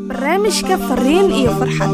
barnaamijka fariin iyo farxad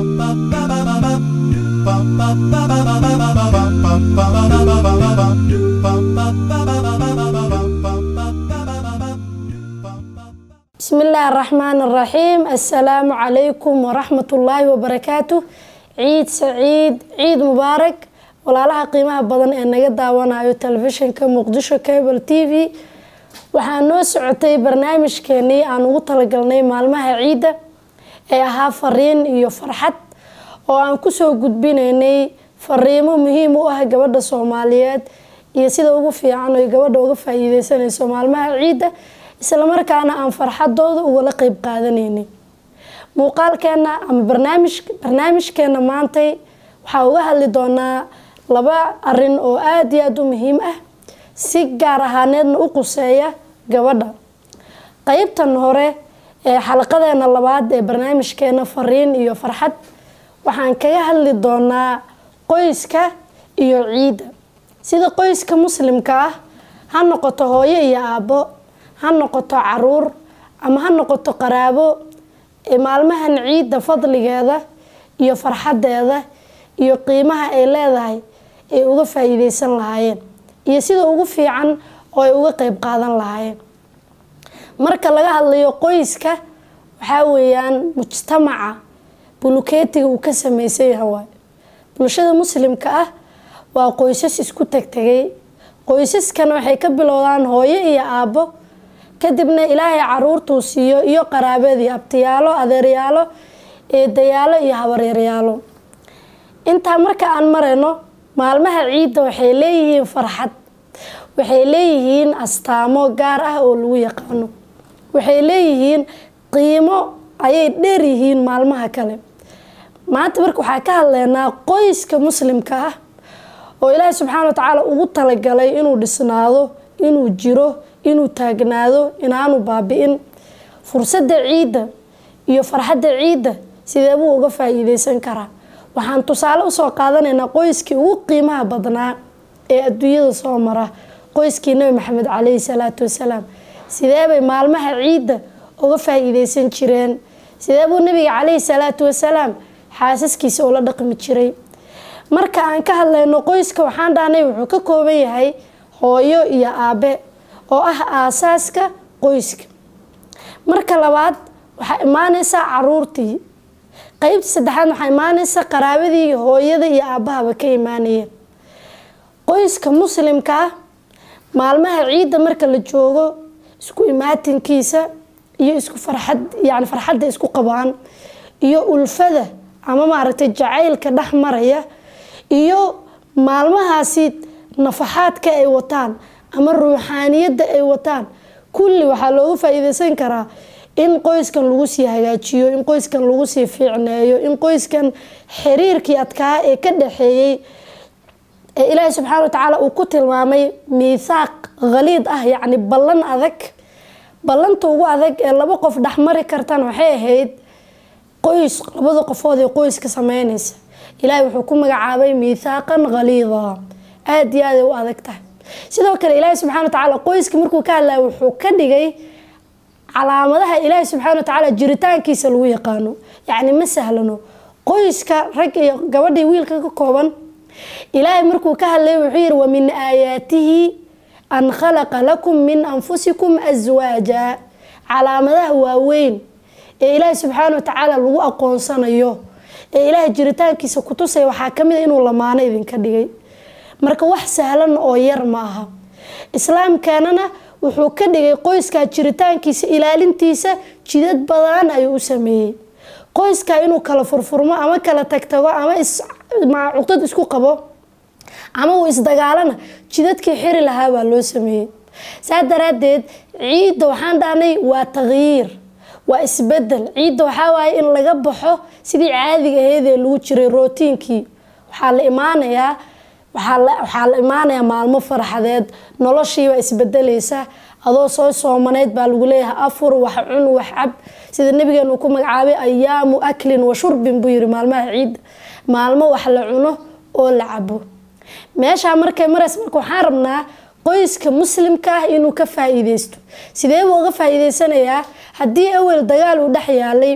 بسم الله الرحمن الرحيم السلام عليكم ورحمة الله وبركاته ciid saciid ciid mubaarak walaalaha qiimaha badan ee naga daawanayo telefishinka muqdisho cable t v waxaa noo socotay barnaamijkeenii aan ugu talagalnay maalmaha ciidda ee ahaa fariin iyo farxad oo aan kusoo gudbinaynay fariimo muhiim u ah gabadha soomaaliyeed iyo sida ugu fiican oy gabadha uga faa-iideysanayso maalmaha ciidda islamarkaana aan farxadooda ugala qeyb qaadanaynay muuqaalkeena ama barnaamij barnaamijkeena maantay waxaa uga hadli doonaa laba arin oo aada iyo aada u muhiim ah si gaar ahaaneedna u quseeya gabadha qeybtan hore ee xalaqadeena labaad ee barnaamijkeena fariin iyo farxad waxaan kaga hadli doonaa qoyska iyo ciidda sida qoyska muslimka ah ha noqoto hooyo iyo aabbo ha noqoto caruur ama ha noqoto qaraabo ee maalmahan ciidda fadligeeda iyo farxadeeda iyo qiimaha ay leedahay ay uga faa-iideysan lahaayeen iyo sida ugu fiican oo ay uga qeyb qaadan lahaayeen marka laga hadlayo qoyska waxaa weeyaan mujtamaca bulukeetiga uu ka sameysan yahay waay bulshada muslimka ah waa qoysas isku tegtegay qoysaskan waxay ka bilowdaan hooyo iyo aabbo kadibna ilaahay caruurtuu siiyo iyo qaraabadii abtiyaalo adeeryaalo eedayaalo iyo habaryaryaalo intaa marka aan marayno maalmaha ciidda waxay leeyihiin farxad waxay leeyihiin astaamo gaar ah oo lagu yaqaano waxay leeyihiin qiimo ayay dheer yihiin maalmaha kale maanta marka waxaa ka hadleynaa qoyska muslimka ah oo ilaahay subxaana wa tacaala ugu talagalay inuu dhisnaado inuu jiro inuu taagnaado inaanu baabi-in fursadda ciidda iyo farxadda ciidda sidee buu uga faa-iideysan karaa waxaan tusaale usoo qaadanaynaa qoyskii ugu qiimaha badnaa ee adduunyada soo mara qoyskii nabi maxamed caleyhi salaatu wasalaam sidee bay maalmaha ciidda uga faa-iideysan jireen sidee buu nabiga caleyhi salaatu wasalaam xaasaskiisa ula dhaqmi jiray marka aan ka hadlayno qoyska waxaan dhahnay wuxuu ka kooban yahay hooyo iyo aabe oo ah aasaaska qoyska marka labaad waxaa imaaneysaa caruurtii qeybta saddexaad waxaa imaaneysa qaraabadii hooyada iyo aabahaba ka imaanayeen qoyska muslimka ah maalmaha ciidda marka la joogo isku imaatinkiisa iyo isku farxad yani farxadda isku qabaan iyo ulfada ama maaragtay jacaylka dhex maraya iyo maalmahaasi nafaxaadka ay wataan ama ruuxaaniyadda ay wataan kulli waxaa looga faa-iideysan karaa in qoyskan lagu sii hagaajiyo in qoyskan lagu sii fiicneeyo in qoyskan xiriirkii adkaa ee ka dhaxeeyey ee ilaahay subxaana wa tacaala uu ku tilmaamay miithaaq khaliid ah yacni ballan adag ballanta ugu adag ee laba qof dhexmari kartan waxay ahayd qoys labada qofood ee qoyska sameyneysa ilaahay wuxuu ku magacaabay miithaaqan khaliida aada iyo aaday u adag tahay sidoo kale ilaahay subxana wa tacaala qoyska markuu ka hadlaya wuxuu ka dhigay calaamadaha ilaahay subxaana wa tacaala jiritaankiisa lagu yaqaano yacni ma sahlano qoyska rag iyo gabadhii wiilka ka kooban ilaahay markuu ka hadlay wuxuu yihi wa min aayaatihi an khalaqa lakum min anfusikum aswaaja calaamadaha waaweyn ee ilaahay subxaana wa tacaala lagu aqoonsanayo ee ilaahay jiritaankiisa kutusaya waxaa kamid a inuu lamaano idinka dhigay marka wax sahlan oo yar ma aha islaamkeenana wuxuu ka dhigay qoyskaa jiritaankiisa ilaalintiisa jidad badan ayuu u sameeyey qoyskaa inuu kala furfurmo ama kala tagtago ama cuqdad isku qabo ama uu isdagaalana jidadkii xiri lahaa baa loo sameeyey saa daraadeed ciidda waxaan dhahnay waa taqyiir waa isbedel ciidda waxaa waaye in laga baxo sidii caadiga aheyd ee lagu jiray rootiinkii waxaa la imaanayaa waxaa la imaanayaa maalmo farxadeed noloshiibaa isbedeleysa adoo soo soomaneyd baa lagu leeyahay afur wax cun wax cab sida nabigeenu ku magacaabay ayaamu aklin wa shurbin buu yiri maalmaha ciidda maalmo wax la cuno oo la cabo meeshaa markay maraysa marka waxaan rabnaa qoyska muslimka ah inuu ka faa-iideysto sidee buu uga faa-iideysanayaa haddii awel dagaal uu dhex yaalay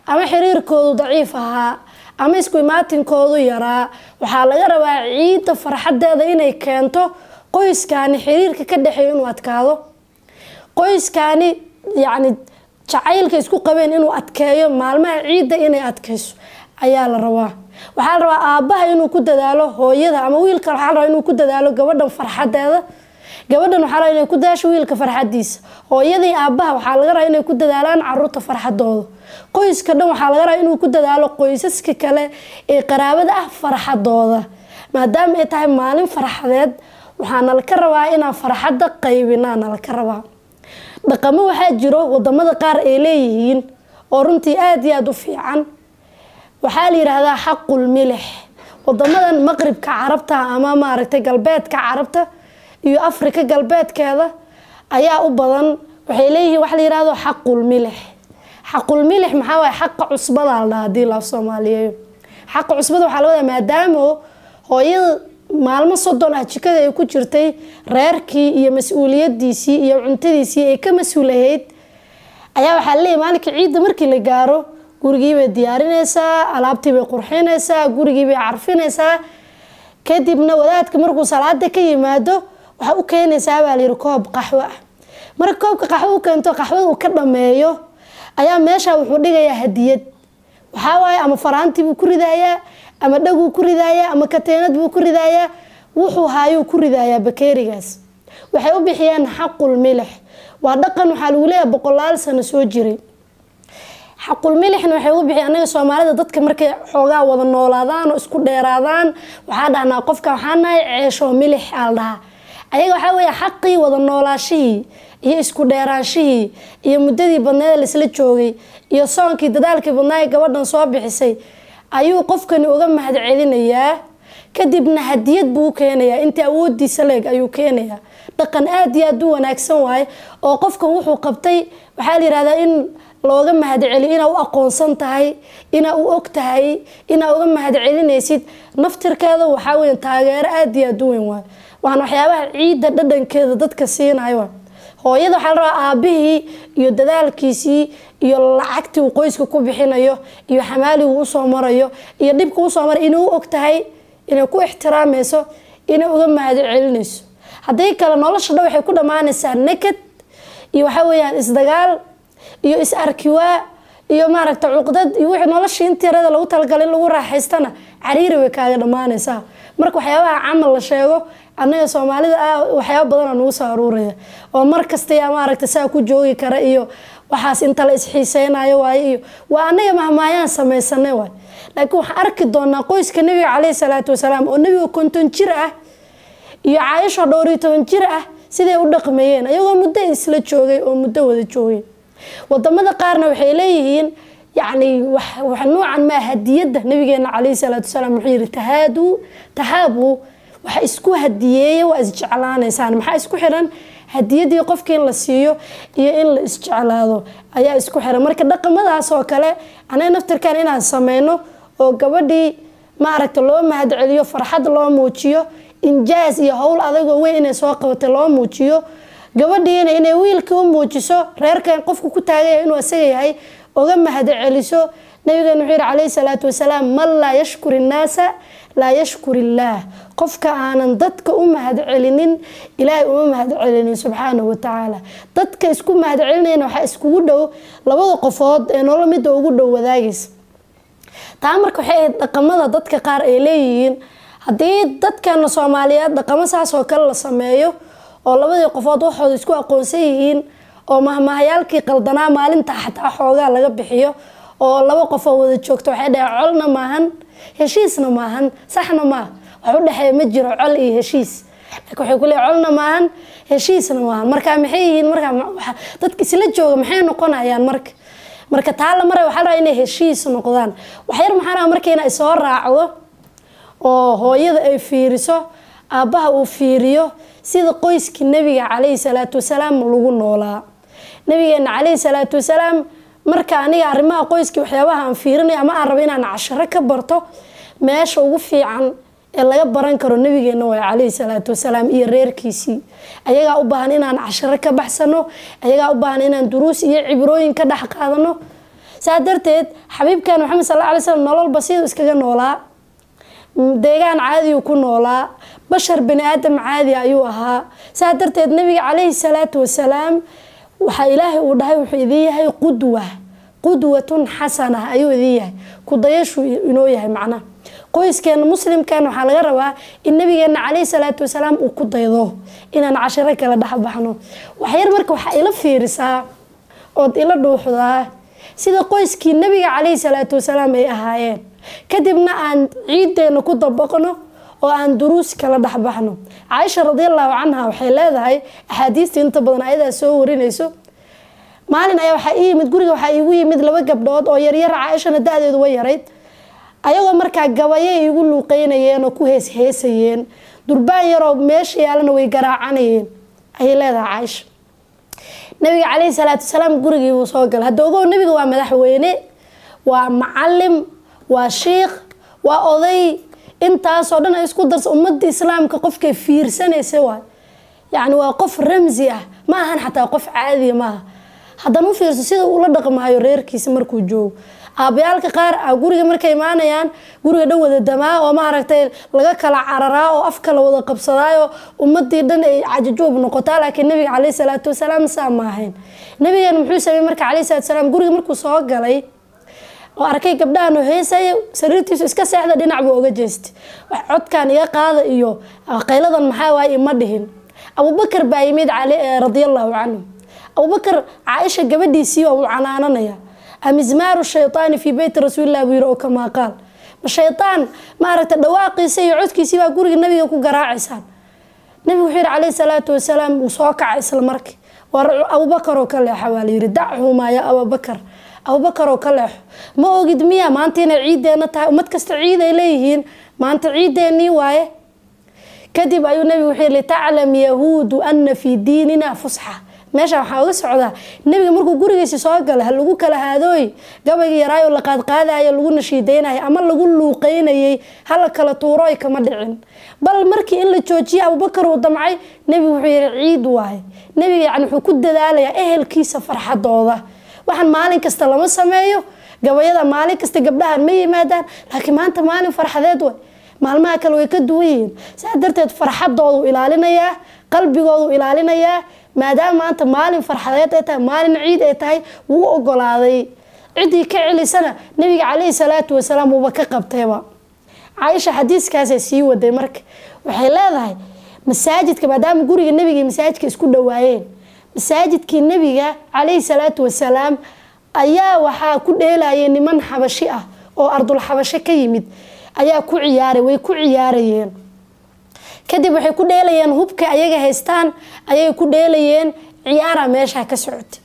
ama xiriirkoodu daciif ahaa ama isku imaatinkoodu yaraa waxaa laga rabaa ciidda farxadeeda inay keento qoyskaani xiriirka ka dhexeeya inuu adkaado qoyskaani yacni jacaylka isku qabeen inuu adkeeyo maalmaha ciidda inay adkayso ayaa la rabaa waxaa la rabaa aabbaha inuu ku dadaalo hooyada ama wiilka waxaa la rabaa inuu ku dadaalo gabadhan farxadeeda gabadhan waxaa la rabaa inay ku dadaasho wiilka farxadiisa hooyadii aabbaha waxaa laga rabaa inay ku dadaalaan caruurta farxadooda qoyska dhan waxaa laga rabaa inuu ku dadaalo qoysaska kale ee qaraabada ah farxadooda maadaama ay tahay maalin farxadeed waxaa nalaka rabaa inaan farxadda qaybinaa nalaka rabaa dhaqamo waxaa jiro wadamada qaar ay leeyihiin oo runtii aada iyo aada u fiican waxaa la yidhaahdaa xaqul milix wadamadan maqribka carabta ama maaragtay galbeedka carabta iyo afrika galbeedkeeda ayaa u badan waxay leeyihiin waxa la yidhahdo xaqul milix xaqul milix maxaa waaye xaqa cusbada la dhaha hadii la soomaaliyeeyo xaqa cusbada waxaa laga wadaa maadaamo hooyada maalmo soddon ah jikada ay ku jirtay reerkii iyo mas-uuliyadiisii iyo cuntadiisii ay ka mas-uulahayd ayaa waxaa laleeyahy maalinka ciidda markii la gaaro gurigii bay diyaarinaysaa alaabtii bay qurxinaysaa gurigii bay carfinaysaa kadibna wadaadka markuu salaada ka yimaado waxaa u keenaysaa baa layidhi koob qaxwo ah marka koobka qaxwo u keento qaxwada uu ka dhameeyo ayaa meesha wuxuu dhigayaa hadiyad waxaa waaye ama faraantii buu ku ridayaa ama dhaguu ku ridayaa ama kateenad buu ku ridayaa wuxuu haayuu ku ridayaa bakeerigaas waxay u bixiyeen xaqul milix waa dhaqan waxaa lagu leeyahay boqolaal sano soo jiray xaqul milixna waxay ugu bixiya anaga soomaalida dadka markay xoogaa wada noolaadaan oo isku dheeraadaan waxaa dhahnaa qofka waxaa nahay ceesho milix aa la dhahaa ayaga waxaa weeye xaqii wada noolaashihii iyo isku dheeraanshihii iyo muddadii badneeda laisla joogay iyo soonkii dadaalkii badnaa ee gabadhan soo bixisay ayuu qofkani uga mahad celinayaa kadibna hadiyad buu u keenayaa intii awoodiisa leeg ayuu keenayaa dhaqan aada iyo aada u wanaagsan waaye oo qofkan wuxuu qabtay waxaa la yihahdaa in looga mahad celiyo inaa u aqoonsan tahay inaa u og tahay inaa uga mahad celinaysid naftirkeeda waxaa weya taageero aada iyo aada u weyn waay waana waxyaabaha ciidda dhadhankeeda dadka siinayo hooyada waxaa la rabaa aabihii iyo dadaalkiisii iyo lacagtii uu qoyska ku bixinayo iyo xamaaligii uu usoo marayo iyo dhibka usoo maray inay u og tahay inay ku ixtiraamayso inay uga mahad celinayso haddii kale nolosha dhan waxay ku dhammaanaysaa nakad iyo waxaa weyaan isdagaal iyo is arkiwaa iyo maaragta cuqdad iyo wixii noloshii intii yarada lagu talagalay in lagu raaxaystana cariiri way kaaga dhammaanaysaa marka waxyaabaha camal la sheego annaga soomaalida ah waxyaaba badana nagu soo aruuraya oo mar kasta yaa maaragta saa ku joogi kara iyo waxaas inta la isxiiseynayo waaye iyo waa annaga mahmaayaan samaysanay waay laakiin waxaan arki doonaa qoyska nebiga caleyhi salaatu wasalaam oo nebiga konton jir ah iyo caayisho dhowr iyo toban jir ah siday u dhaqmeeyeen ayagoo muddo isla joogay oo muddo wada joogay wadamada qaarna waxay leeyihiin yacni wax nuucan maa hadiyadda nabigeena caleyhi salaatu wasalaam wuxuu yihi tahaaduu tahaabu waxa isku hadiyeeya waa isjeclaanaysaan maxaa isku xiran hadiyadii qofka in la siiyo iyo in la isjeclaado ayaa isku xiran marka dhaqamadaas oo kale anaga naftirkan inaan sameyno oo gabadhii maaragta loo mahad celiyo farxad loo muujiyo injaas iyo howl adagoo weyn inay soo qabatay loo muujiyo gabadhiina inay wiilkii u muujiso reerkan qofku ku taagaya inuu isaga yahay oga mahad celiso nabigeena wuxuu yihi calayhi salaatu wasalaam man laa yashkur innaasa laa yashkur illaah qofka aanan dadka u mahad celinin ilaahay uma mahad celinin subxaanahu watacaala dadka isku mahad celinayna waxaa iskugu dhow labada qofood ee nolol midda ugu dhow wadaagaysa taa marka waxay ahayd dhaqamada dadka qaar ay leeyihiin haddii dadkeena soomaaliyeed dhaqamo saas oo kale la sameeyo oo labadii qofood waxooda isku aqoonsan yihiin oo mahmahayaalkii qaldanaa maalinta xataa xoogaa laga bixiyo oo laba qofoo wada joogto waxay dhaheen colna maahan heshiisna maahan saxna maaha wax u dhexeeya ma jiro col iyo heshiis laakiin waxay ku leeyihin colna maahan heshiisna maahan marka maxay yihiin markaa dadka isla jooga maxay noqonayaan marka marka taa la maray waxaa la rabaa inay heshiis noqdaan waxyar maxaa rabaa marka inay soo raacdo oo hooyada ay fiiriso aabbaha uu fiiriyo sida qoyskii nabiga calayhi salaatu wasalaam lagu noolaa nabigeena calayhi salaatu wasalaam marka aniga arrimaha qoyskii waxyaabaha aan fiirinayo ama aan rabo inaan casharo ka barto meesha ugu fiican ee laga baran karo nabigeena waay calayhi salaatu wasalaam iyo reerkiisii ayagaa u baahan inaan casharo ka baxsano ayagaa u baahan inaan duruus iyo cibrooyin ka dhex qaadano saa darteed xabiibkan maxamed sal alay slam nolol basiid iskaga noolaa deegaan caadiyu ku noolaa bashar bani aadam caadi ayuu ahaa saa darteed nabiga calayhi salaatu wasalaam waxaa ilaahay uu dhahay wuxuu idin yahay qudwa qudwatun xasana ayuu idin yahay kudayashuu inoo yahay macnaha qoyskeena muslimkan waxaa laga rabaa in nabigeena calayhi salaatu wasalaam uu ku daydo inaan cashiro kala dhexbaxno waxyar marka waxaa ila fiirisaa ood ila dhuuxdaa sida qoyskii nabiga calayhi salaatu wasalaam ay ahaayeen kadibna aan ciideena ku dabaqno oo aan duruus kala dhexbaxno caaisha radiallahu canha waxay leedahay axaadiista inta badan ayadaa soo warinayso maalin ayaa waxaa ii yimid guriga waxaa iigu yimid laba gabdhood oo yaryar caaishana da-deedu way yarayd ayagoo markaa gabayay igu luuqeynayeen oo ku hees heesayeen durbaan yaroo meesha yaalana way garaacanayeen ayay leedahay caaisha nabiga caleyhi salaatu wasalaam gurigii wuu soo galay hadda ogow nabiga waa madaxweyne waa macalim waa shiikh waa oday intaasoo dhan ay isku darsa ummadda islaamka qofkay fiirsanaysa waay yacni waa qof ramsi ah ma ahan xataa qof caadiya maaha haddana u fiirso sida ula dhaqmahayo reerkiisa markuu joogo aabayaalka qaar a guriga markay imaanayaan guriga dhan wada damaa oo maaragtay laga kala cararaa oo afka la wada qabsadaayo ummadii dhan ay cajajuub noqotaa laakiin nabiga caleyhi salaatu wasalaam saa ma ahayn nabigeena muxuu sameeyey marka caleyhi salaatu wasalaam guriga markuu soo galay oo arkay gabdhahan oo heesaya sariirtiisu iska seexda dhinac buu oga jeestay wax codkan iga qaada iyo qayladan maxaa waaye ima dhihin abubakar baa yimid radiallahu canhu abubakar caaisha gabadhiisii oo uu canaananaya amizmaaru shaytaani fii beyti rasuulilah buu yiri oo kamaa qaal ma shaytaan maaragta dhawaaqiisa iyo codkiisii baa guriga nabiga ku garaacaysaan nabigu wuxuu yihi caleyhi salaatu wasalaam uu soo kacay isla markii war abubakar oo ka leexa waa layiri dachumaa ya abubakar abubakar oo ka leexo ma ogid miya maanta inay ciideena tahay ummad kasta ciid ay leeyihiin maanta ciideenii waaye kadib ayuu nabigu wuxuu yihi litaclam yahuudu ana fii diinina fusxa meesha waxaa uga socdaa nebiga markuu gurigiisi soo gala ha lagu kala haadooy gabayga yaraayo la qaadqaadayo lagu nashiideynayo ama lagu luuqeynayay hala kala tuurooy kama dhicin bal markii in la joojiyay abubakar uu damcay nebigu wuxuu yihi ciid waaye nebiga yani wuxuu ku dadaalayaa ehelkiisa farxadooda waxaan maalin kasta lama sameeyo gabayada maalin kasta gabdhahan ma yimaadaan laakiin maanta maalin farxadeed way maalmaha kale way ka duwan yihiin saa darteed farxadoodu ilaalinayaa qalbigoodu ilaalinayaa maadaama maanta maalin farxadeed ay tahay maalin ciid ay tahay wuu ogolaaday ciddii ka celisana nabiga caleyhi salaatu wasalaam uuba ka qabtayba caaisha xadiiskaasay sii waday marka waxay leedahay masaajidka maadaama guriga nebiga iyo masaajidka isku dhawaayeen masaajidkii nebiga caleyhi salaatu wasalaam ayaa waxaa ku dheelayay niman xabashi ah oo ardul xabasho ka yimid ayaa ku ciyaaray way ku ciyaarayeen kadib waxay ku dheelayeen hubka ayaga haystaan ayay ku dheelayeen ciyaara meesha ka socotay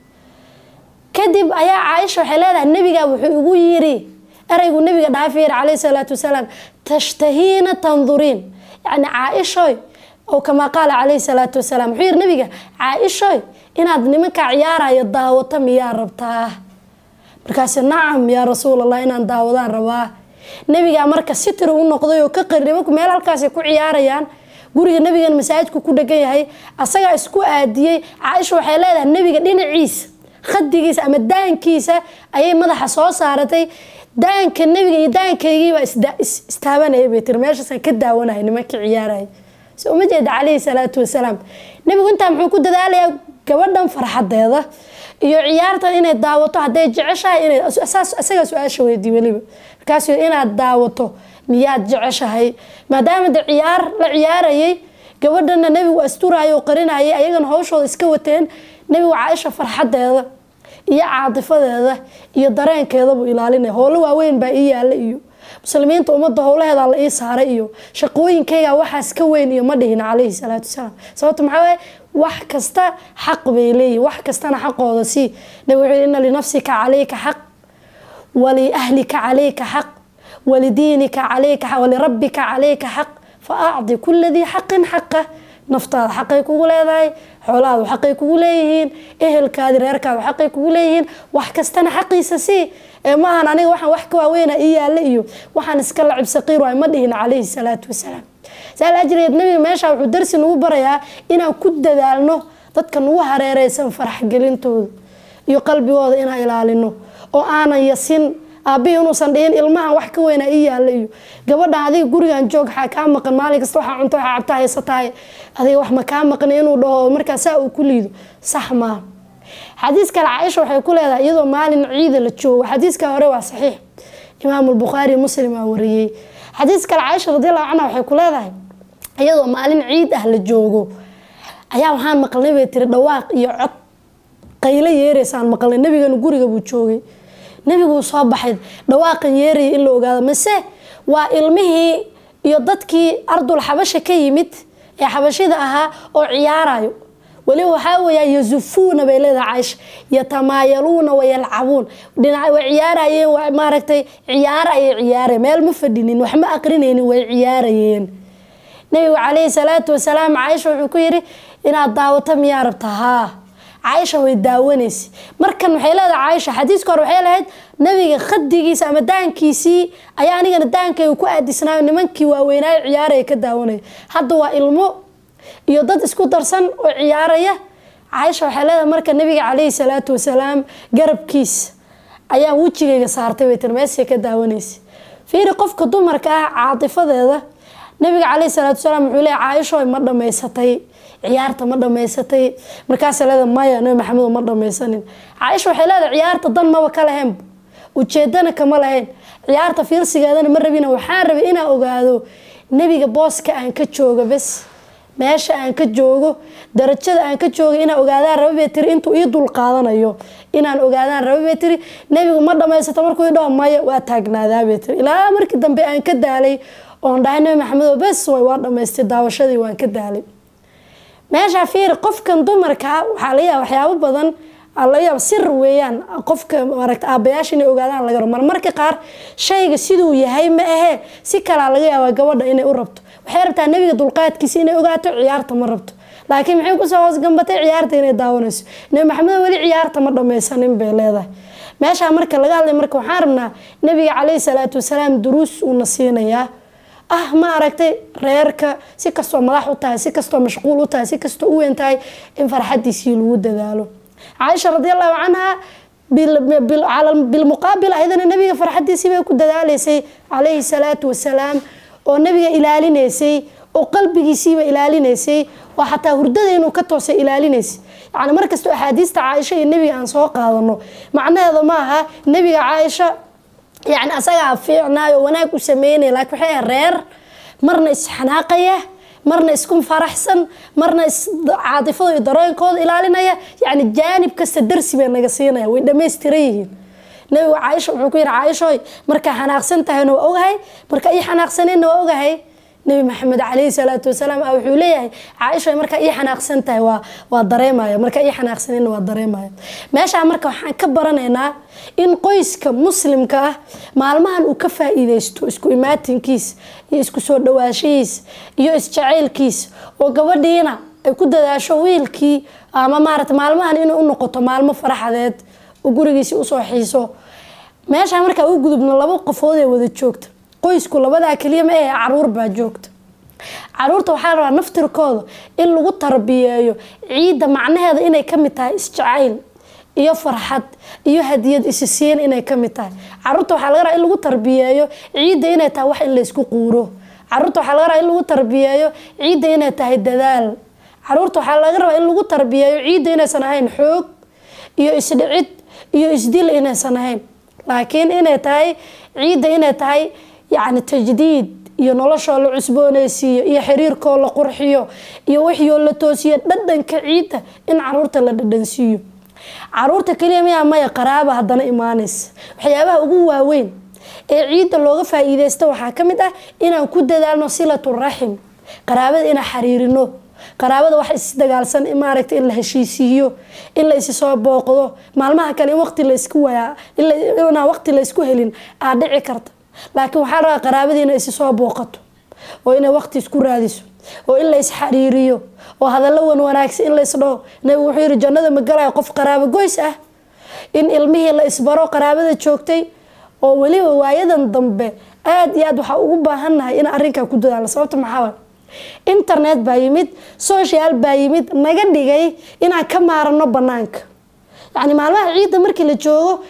kadib ayaa caaisha waxay leedahay nebiga wuxuu igu yiri ereygu nebiga dhaafiyir caleyhi salaatu wasalaam tashtahiina tanduriin yacni caaishoy oo kamaa qaala caleyhi salaatu wasalaam wuxuu yiri nabiga caaishoy inaad nimankaa ciyaaraya daawato miyaa rabtaa markaas nacam yaa rasuul allah inaan daawadaan rabaa nabigaa marka sitri u noqday oo ka qari nimanku meel halkaasay ku ciyaarayaan guriga nabigan masaajidku ku dhegan yahay asagaa isku aadiyey caaisha waxay leedahay nabiga dhinaciisa khadigiisa ama daankiisa ayay madaxa soo saaratay daanka nabiga iyo daankaygiibaa istaabanaya bay tiri meeshaasaan ka daawanaya nimankii ciyaaraya so uma jeeda caleyhi salaatu wasalaam nabigu intaa muxuu ku dadaalayaa gabadhan farxadeeda iyo ciyaartan inay daawato hadday jeceshahay inay isagaa su-aasha weydii weliba markaas inaad daawato miyaad jeceshahay maadaama de ciyaar la ciyaarayay gabadhana nebigu asturayo qarinayay ayagana hawshooda iska wateen nebigu caaisha farxadeeda iyo caatifadeeda iyo dareenkeeda buu ilaalinaya howlo waaweyn baa ii yaala iyo muslimiinta ummadda howlaheeda la ii saaray iyo shaqooyinkayga waxaas ka weyn iyo ma dhihin caleyhi salaatu wasalaam sababta maxaa waaye wax kasta xaq bay leeyihin wax kastana xaqooda sii nabi wuxuu yihi ina linafsika calayka xaq waliahlika calayka xaq walidiinika calayka xaq walirabbika calayka xaq fa acdi kula dii xaqin xaqa naftaada xaqay kugu leedahay xoolahaadu xaqay kugu leeyihiin ehelkaadi reerkaadu xaqay kugu leeyihiin wax kastana xaqiisa sii ee maahan aniga waxaan wax ka waaweyna ii yaalla iyo waxaan iska lacib saqiir waay ma dhihin calayhi salaatu wasalaam saal ajreed nabiga meesha wuxuu darsi nagu barayaa inaan ku dadaalno dadka nagu hareereysan faraxgelintooda iyo qalbigooda inaan ilaalino oo aanan yasin aabbihi inuusan dhihin ilmahan wax ka weyna ii yaalla iyo gabadhan adiga gurigan joog waxaa kaa maqan maalin kasta waxaa cunto waxaa cabta haysatahay adiga wax ma kaa maqan inuu dhaho markaa saa uu ku liido sax maaha xadiis kale caaisha waxay ku leedahay iyadoo maalin ciida la joogo xadiiska hore waa saxiix imaam albukhaari muslim aa wariyey xadiis kale caaisha radiallahu canha waxay ku leedahay iyadoo maalin ciid ah la joogo ayaa waxaan maqalnay bay tiri dhawaaq iyo cod qaylo yeeraysaan maqalnay nabigana guriga buu joogay nebiguu soo baxay dhawaaqan yeeraya in la ogaado mise waa ilmihii iyo dadkii ardul xabasha ka yimid ee xabashida ahaa oo ciyaarayo weliba waxaa weeyaa yazufuuna bay leedahay caaisha yatamaayaluuna wayalcabuun dhinac way ciyaarayeen waa maaragtay ciyaaro ayay ciyaareen meel ma fadhinin wax ma aqrinaynin way ciyaarayeen nabigu calayhi salaatu wasalaam caaisha wuxuu ku yidhi inaad daawato miyaa rabta haa caaisha way daawanaysa markan waxay leedahay caaisha xadiiska hore waxay lahayd nabiga khadigiisa ama daankiisii ayaa anigana daankayga ku aadisnaayo nimankii waaweynaayo ciyaaraya ka daawanaya hadda waa ilmo iyo dad isku darsan oo ciyaaraya caaisha waxay leedahay marka nabiga calayhi salaatu wasalaam garabkiisa ayaan wejigayga saartay bay tiri meeshay ka daawanaysa fiiri qofka dumarka ah caatifadeeda nabiga calayhi salaatu wasalaam wuxuu leeyahy caaisho ma dhammaysatay ciyaarta ma dhammaysatay markaasa leeda maya nabi maxamedo ma dhammaysanin caaisha waxay leedahay ciyaarta dan maba ka lahayn ujeedana kama lahayn ciyaarta fiirsigeedana ma rabina waxaan rabay inaan ogaado nebiga booska aan ka jooga bes meesha aan ka joogo darajada aan ka jooga inaan ogaadaan raba bay tiri intuu ii dul qaadanayo inaan ogaadaan raba bay tiri nebigu ma dhammaysato markuu idhaho maya waa taagnaadaa bay tiri ilaa markii dambe aan ka daalay oon dhahay nabi maxamedo bes way waa dhammaystay daawashadii waan ka daalay meeshaa fiiri qofkan dumarka waxaa laga yaaba waxyaabo badan laga yaaba sir weeyaan qofka maaragta aabayaasha inay ogaadaan laga rabo marmarka qaar shayga siduu yahay ma ahee si kalaa laga yaabaa gabadha inay u rabto waxay rabtaa nebiga dulqaadkiisa inay ogaato ciyaarta ma rabto laakiin maxay kusoo hoosgambatay ciyaarta inay daawanayso nebi maxamed weli ciyaarta ma dhammaysanin bay leedahay meeshaa marka laga hadlay marka waxaan rabnaa nebiga caleyhi salaatu wasalaam duruus uuna siinayaa ah ma aragtay reerka si kastoo madax u tahay si kastoo mashquul u tahay si kastoo u weyn tahay in farxadiisii lagu dadaalo caaisha radiallahu canha bilmuqaabil ayadana nabiga farxadiisii bay ku dadaaleysay calayhi salaatu wasalaam oo nabiga ilaalinaysay oo qalbigiisiiba ilaalinaysay oo xataa hurdada inuu ka toosay ilaalinaysay yani markastoo axaadiista caaisha iyo nebiga aan soo qaadano macnaheeda ma aha nebiga caaisha yani asagaa fiicnaayo wanaag u sameynaya laakiin waxay ahay reer marna isxanaaqaya marna isku faraxsan marna caatifada iyo darooyinkooda ilaalinaya yani jaanib kasta darsi bay naga siinaya way dhammaystiran yihiin nabigu caaisha wuxuu ku yihi caaishoy markaa xanaaqsan tahayna waa ogahay markaa ii xanaaqsanayna waa ogahay nabi maxamed calayhi salaatu wasalaam wuxuu leeyahay caaisha markaa ii xanaaqsan tahay waa waa dareemaya markaa ii xanaaqsanayna waa dareemaya meeshaa marka waxaan ka baranaynaa in qoyska muslimka ah maalmahan uu ka faa-iideysto isku imaatinkiis iyo isku soo dhawaashihiis iyo isjacaylkiis oo gabadhiina ay ku dadaasho wiilkii ama maarata maalmahan inay u noqoto maalmo faraxadeed oo gurigiisi usoo xiiso meeshaa markaa u gudubno laba qofood ee wada joogta qoysku labadaa keliya ma ahe caruur baa joogta caruurta waxaa la rabaa naftirkooda in lagu tarbiyeeyo ciidda macnaheeda inay kamid tahay isjacayl iyo farxad iyo hadiyad isisiin inay kamid tahay caruurta waxaa laga rabaa in lagu tarbiyeeyo ciidda inay tahay wax in laysku quuro caruurta waxaa laga rabaa in lagu tarbiyeeyo ciidda inay tahay dadaal caruurta waxaa laga rabaa in lagu tarbiyeeyo ciidda inaysan ahayn xoog iyo isdhicid iyo isdil inaysan ahayn laakiin inay tahay ciidda inay tahay yacni tajdiid iyo noloshoo la cusbooneysiiyo iyo xiriirkoo la qurxiyo iyo wixioo la toosiyo dhadhanka ciidda in caruurta la dhadhansiiyo caruurta keliya miyaa maya qaraaba haddana imaanaysa waxyaabaha ugu waaweyn ee ciidda looga faa-iideysta waxaa ka mid ah inaan ku dadaalno silatu raxim qaraabada inaan xiriirino qaraabada wax isdagaalsan maaragta in la heshiisiiyo in la isi soo booqdo maalmaha kale in waqti laysku wayaa inaan waqti laysku helin aa dhici karta laakiin waxaa rabaa qaraabadii inay isi soo booqato oo inay waqti isku raadiso oo in la isxariiriyo oo hadallo wan wanaagsan in laysdhaho nabigu wuxuu yihi jannada ma galayo qof qaraabo goys ah in ilmihii la isbaro qaraabada joogtay oo weliba waayadan dambe aada iyo aad waxaa ugu baahannahay in arrinkaa ku dadaalo sababta maxaa internet baa yimid social baa yimid naga dhigay inaan ka maarano banaanka yacni maalmaha ciidda markii la joogo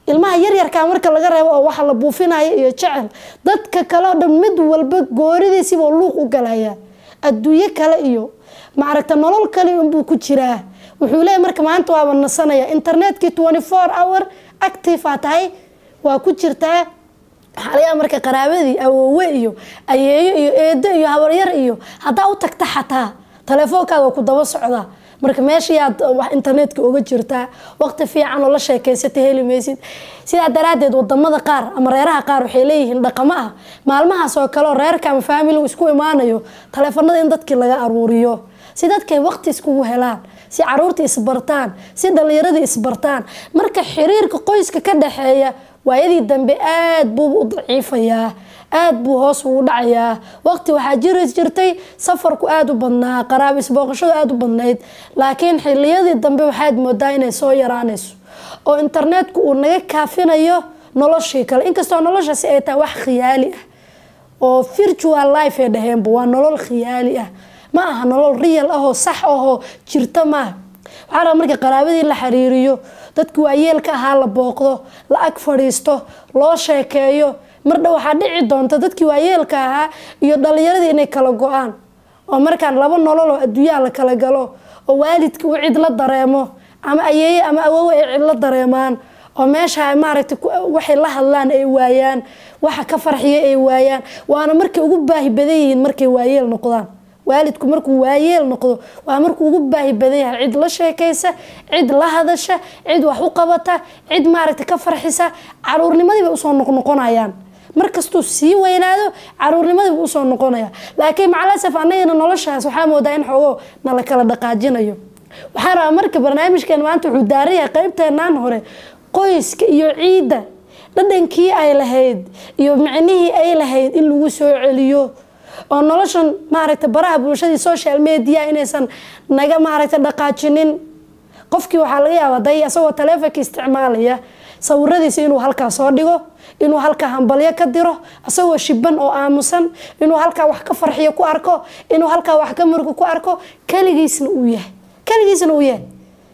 ilmaha yaryarkaa marka laga reebo oo waxa la buufinayo iyo jecel dadka kale oo dhan mid walba gooridiisiibuu luuq u galayaa adduunyo kale iyo maaragta nolol kale unbuu ku jiraa wuxuu leeyahy marka maanta waaba nasanaya internetkii twenty four hour active aa tahay waa ku jirtaa waxaa laga yaaba marka qaraabadii awoowe iyo ayeeyo iyo eedo iyo habaryar iyo haddaa u tagta xataa telefoonkaada waa ku daba socdaa marka meeshayaad wax internetka uga jirtaa waqti fiican oo la sheekeysata heli maysid sidaa daraadeed wadamada qaar ama reeraha qaar waxay leeyihiin dhaqamo ah maalmahaas oo kale oo reerka ama faamili isku imaanayo taleefanada in dadkii laga aruuriyo si dadkay waqti iskugu helaan si caruurta isbartaan si dhallinyaradii isbartaan marka xiriirka qoyska ka dhaxeeya waayadii dambe aada buu u daciifayaa aada buu hoos ugu dhacayaa waqti waxaa jiri jirtay safarku aada u badnaa qaraab isbooqashadu aada u badnayd laakiin xiliyadii dambe waxaad moodaa inay soo yaraanayso oo internetku uu naga kaafinayo noloshii kale inkastoo noloshaasi ay tahay wax khiyaali ah oo virtual life ay dhaheenba waa nolol khiyaali ah ma aha nolol real ahoo sax ahoo jirta maaha waxaa raba marka qaraabadii la xiriiriyo dadki waayeelka ahaa la booqdo la ag fadhiisto loo sheekeeyo mardha waxaa dhici doonta dadkii waayeelka ahaa iyo dhalinyaradii inay kala go-aan oo markaan laba nolol oo adduunyaha la kala galo oo waalidka uu cid la dareemo ama ayeeye ama awowe ay cid la dareemaan oo meesha maaragtay waxay la hadlaan ay waayaan waxa ka farxiya ay waayaan waana markay ugu baahi badan yihiin markay waayeel noqdaan waalidku markuu waayeel noqdo waa markuu ugu baahi badan yahay cid la sheekaysa cid la hadasha cid wax u qabata cid maaragtay ka farxisa caruurnimadii bay usoo noqnoqonayaan markastuu sii weynaado caruurnimadii buu usoo noqonaya laakiin macalasaf anagana noloshaas waxaa moodaa in xoogo nala kala dhaqaajinayo waxaa rabaa marka barnaamijkan maanta wuxuu daaran yahay qeybteenaan hore qoyska iyo ciidda dhadhankii ay lahayd iyo micnihii ay lahayd in lagu soo celiyo oo noloshan maaragta baraha bulshadii social media inaysan naga maaragta dhaqaajinin qofkii waxaa laga yaabaa day asagoo taleefonka isticmaalaya sawiradiisa inuu halkaa soo dhigo inuu halkaa hambalyo ka diro asagoo shiban oo aamusan inuu halkaa wax ka farxiyo ku arko inuu halkaa wax ka murgo ku arko kaligiisna uu yahay kaligiisna uu yahay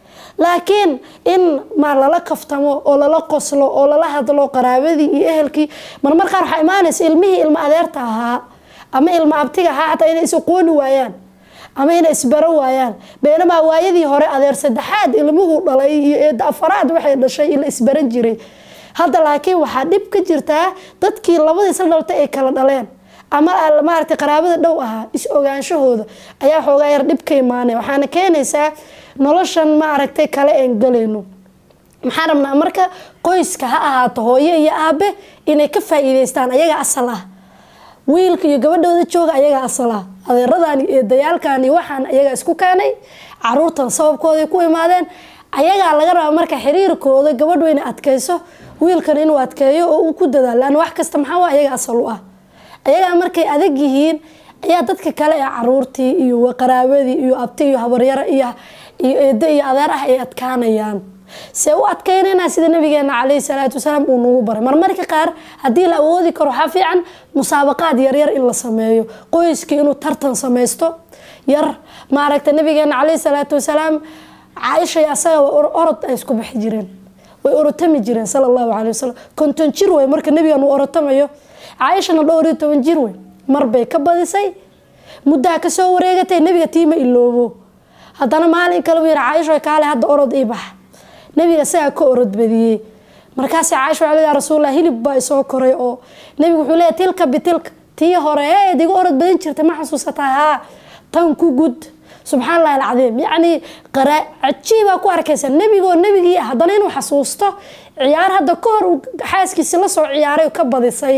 laakiin in ma lala kaftamo oo lala qoslo oo lala hadlo qaraabadii iyo ehelkii marmar qaar waxaa imaanaysa ilmihii ilmo adeerta ahaa ama ilmo abtiga ahaa xataa inay is aqooni waayaan ama inay isbaro waayaan beenamaa waayadii hore adeer saddexaad ilmuhu dhalay iyo eeda afaraad waxay dhashay ila isbaran jiray hadda laakiin waxaa dhib ka jirtaa dadkii labadii isla dhaltay ay kala dhaleen ama maaragtay qaraabada dhow ahaa is ogaanshahooda ayaa xoogaa yar dhib ka imaanaya waxaana keenaysaa noloshan maaragtay kale een galayno maxaan rabnaa marka qoyska ha ahaato hooyo iyo aabe inay ka faa-iideystaan ayaga asal ah wiilka iyo gabadhooda jooga ayagaa asal ah adeeradani eedayaalkani waxaan ayagaa isku keenay caruurtan sababkooday ku imaadeen ayagaa laga rabaa marka xiriirkooda gabadhu inay adkayso wiilkan inuu adkeeyo oo uu ku dadaalo lan wax kasta maxaa ayaga asal u ah ayagaa markay adag yihiin ayaa dadka kale ee caruurtii iyo qaraabadii iyo abti iyo habaryaro iyo eedo iyo adeer ah ay adkaanayaan see u adkaynayna sida nabigeena caleyhi salaatu wasalaam uu nagu baray marmarka qaar haddii la awoodi karo waxaa fiican musaabaqaad yaryar in la sameeyo qoyskii inuu tartan samaysto yar maaragta nabigeena caleyhi salaatu wasalaam caaishay asaga orod ay isku baxi jireen way orotami jireen sala allahu caley wasalam konton jir wey marka nabigan uu orotamayo caaishana dhowr iyo toban jir wey marbay ka badisay muddaha kasoo wareegatay nabiga tiima iloobo haddana maalin kale buu yihi caaisho kaale hadda orod ii bax nabiga isagaa ka orod badiyey markaas caaisha waa ya rasuullah hilib baa isoo koray oo nabigu wuxuu leeyahy tilka bitilka tii hore eed iga orod badin jirtay ma xasuusataa haa tan ku gud subxaan allahi alcadiim yacni qara cajiibaa ku arkaysa nebigoo nebigii ah haddana inuu xasuusto ciyaar hadda ka hor xaaskiisi lasoo ciyaaray ka badisay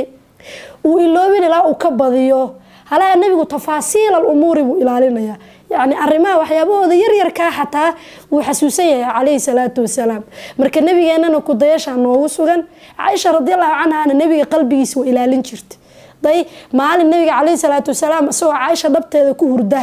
uu iloobin ilaa uu ka badiyo halaha nebigu tafaasiil al umuuri buu ilaalinayaa yacni arrimaha waxyaabahooda yaryarkaa xataa wuu xasuusan yahay calayhi salaatu wasalaam marka nebigeenana kudayashaa noogu sugan caaisha radiallahu canhana nebiga qalbigiisa waa ilaalin jirta day maalin nebiga calayhi salaatu wasalaam isagoo caaisha dhabteeda ku hurda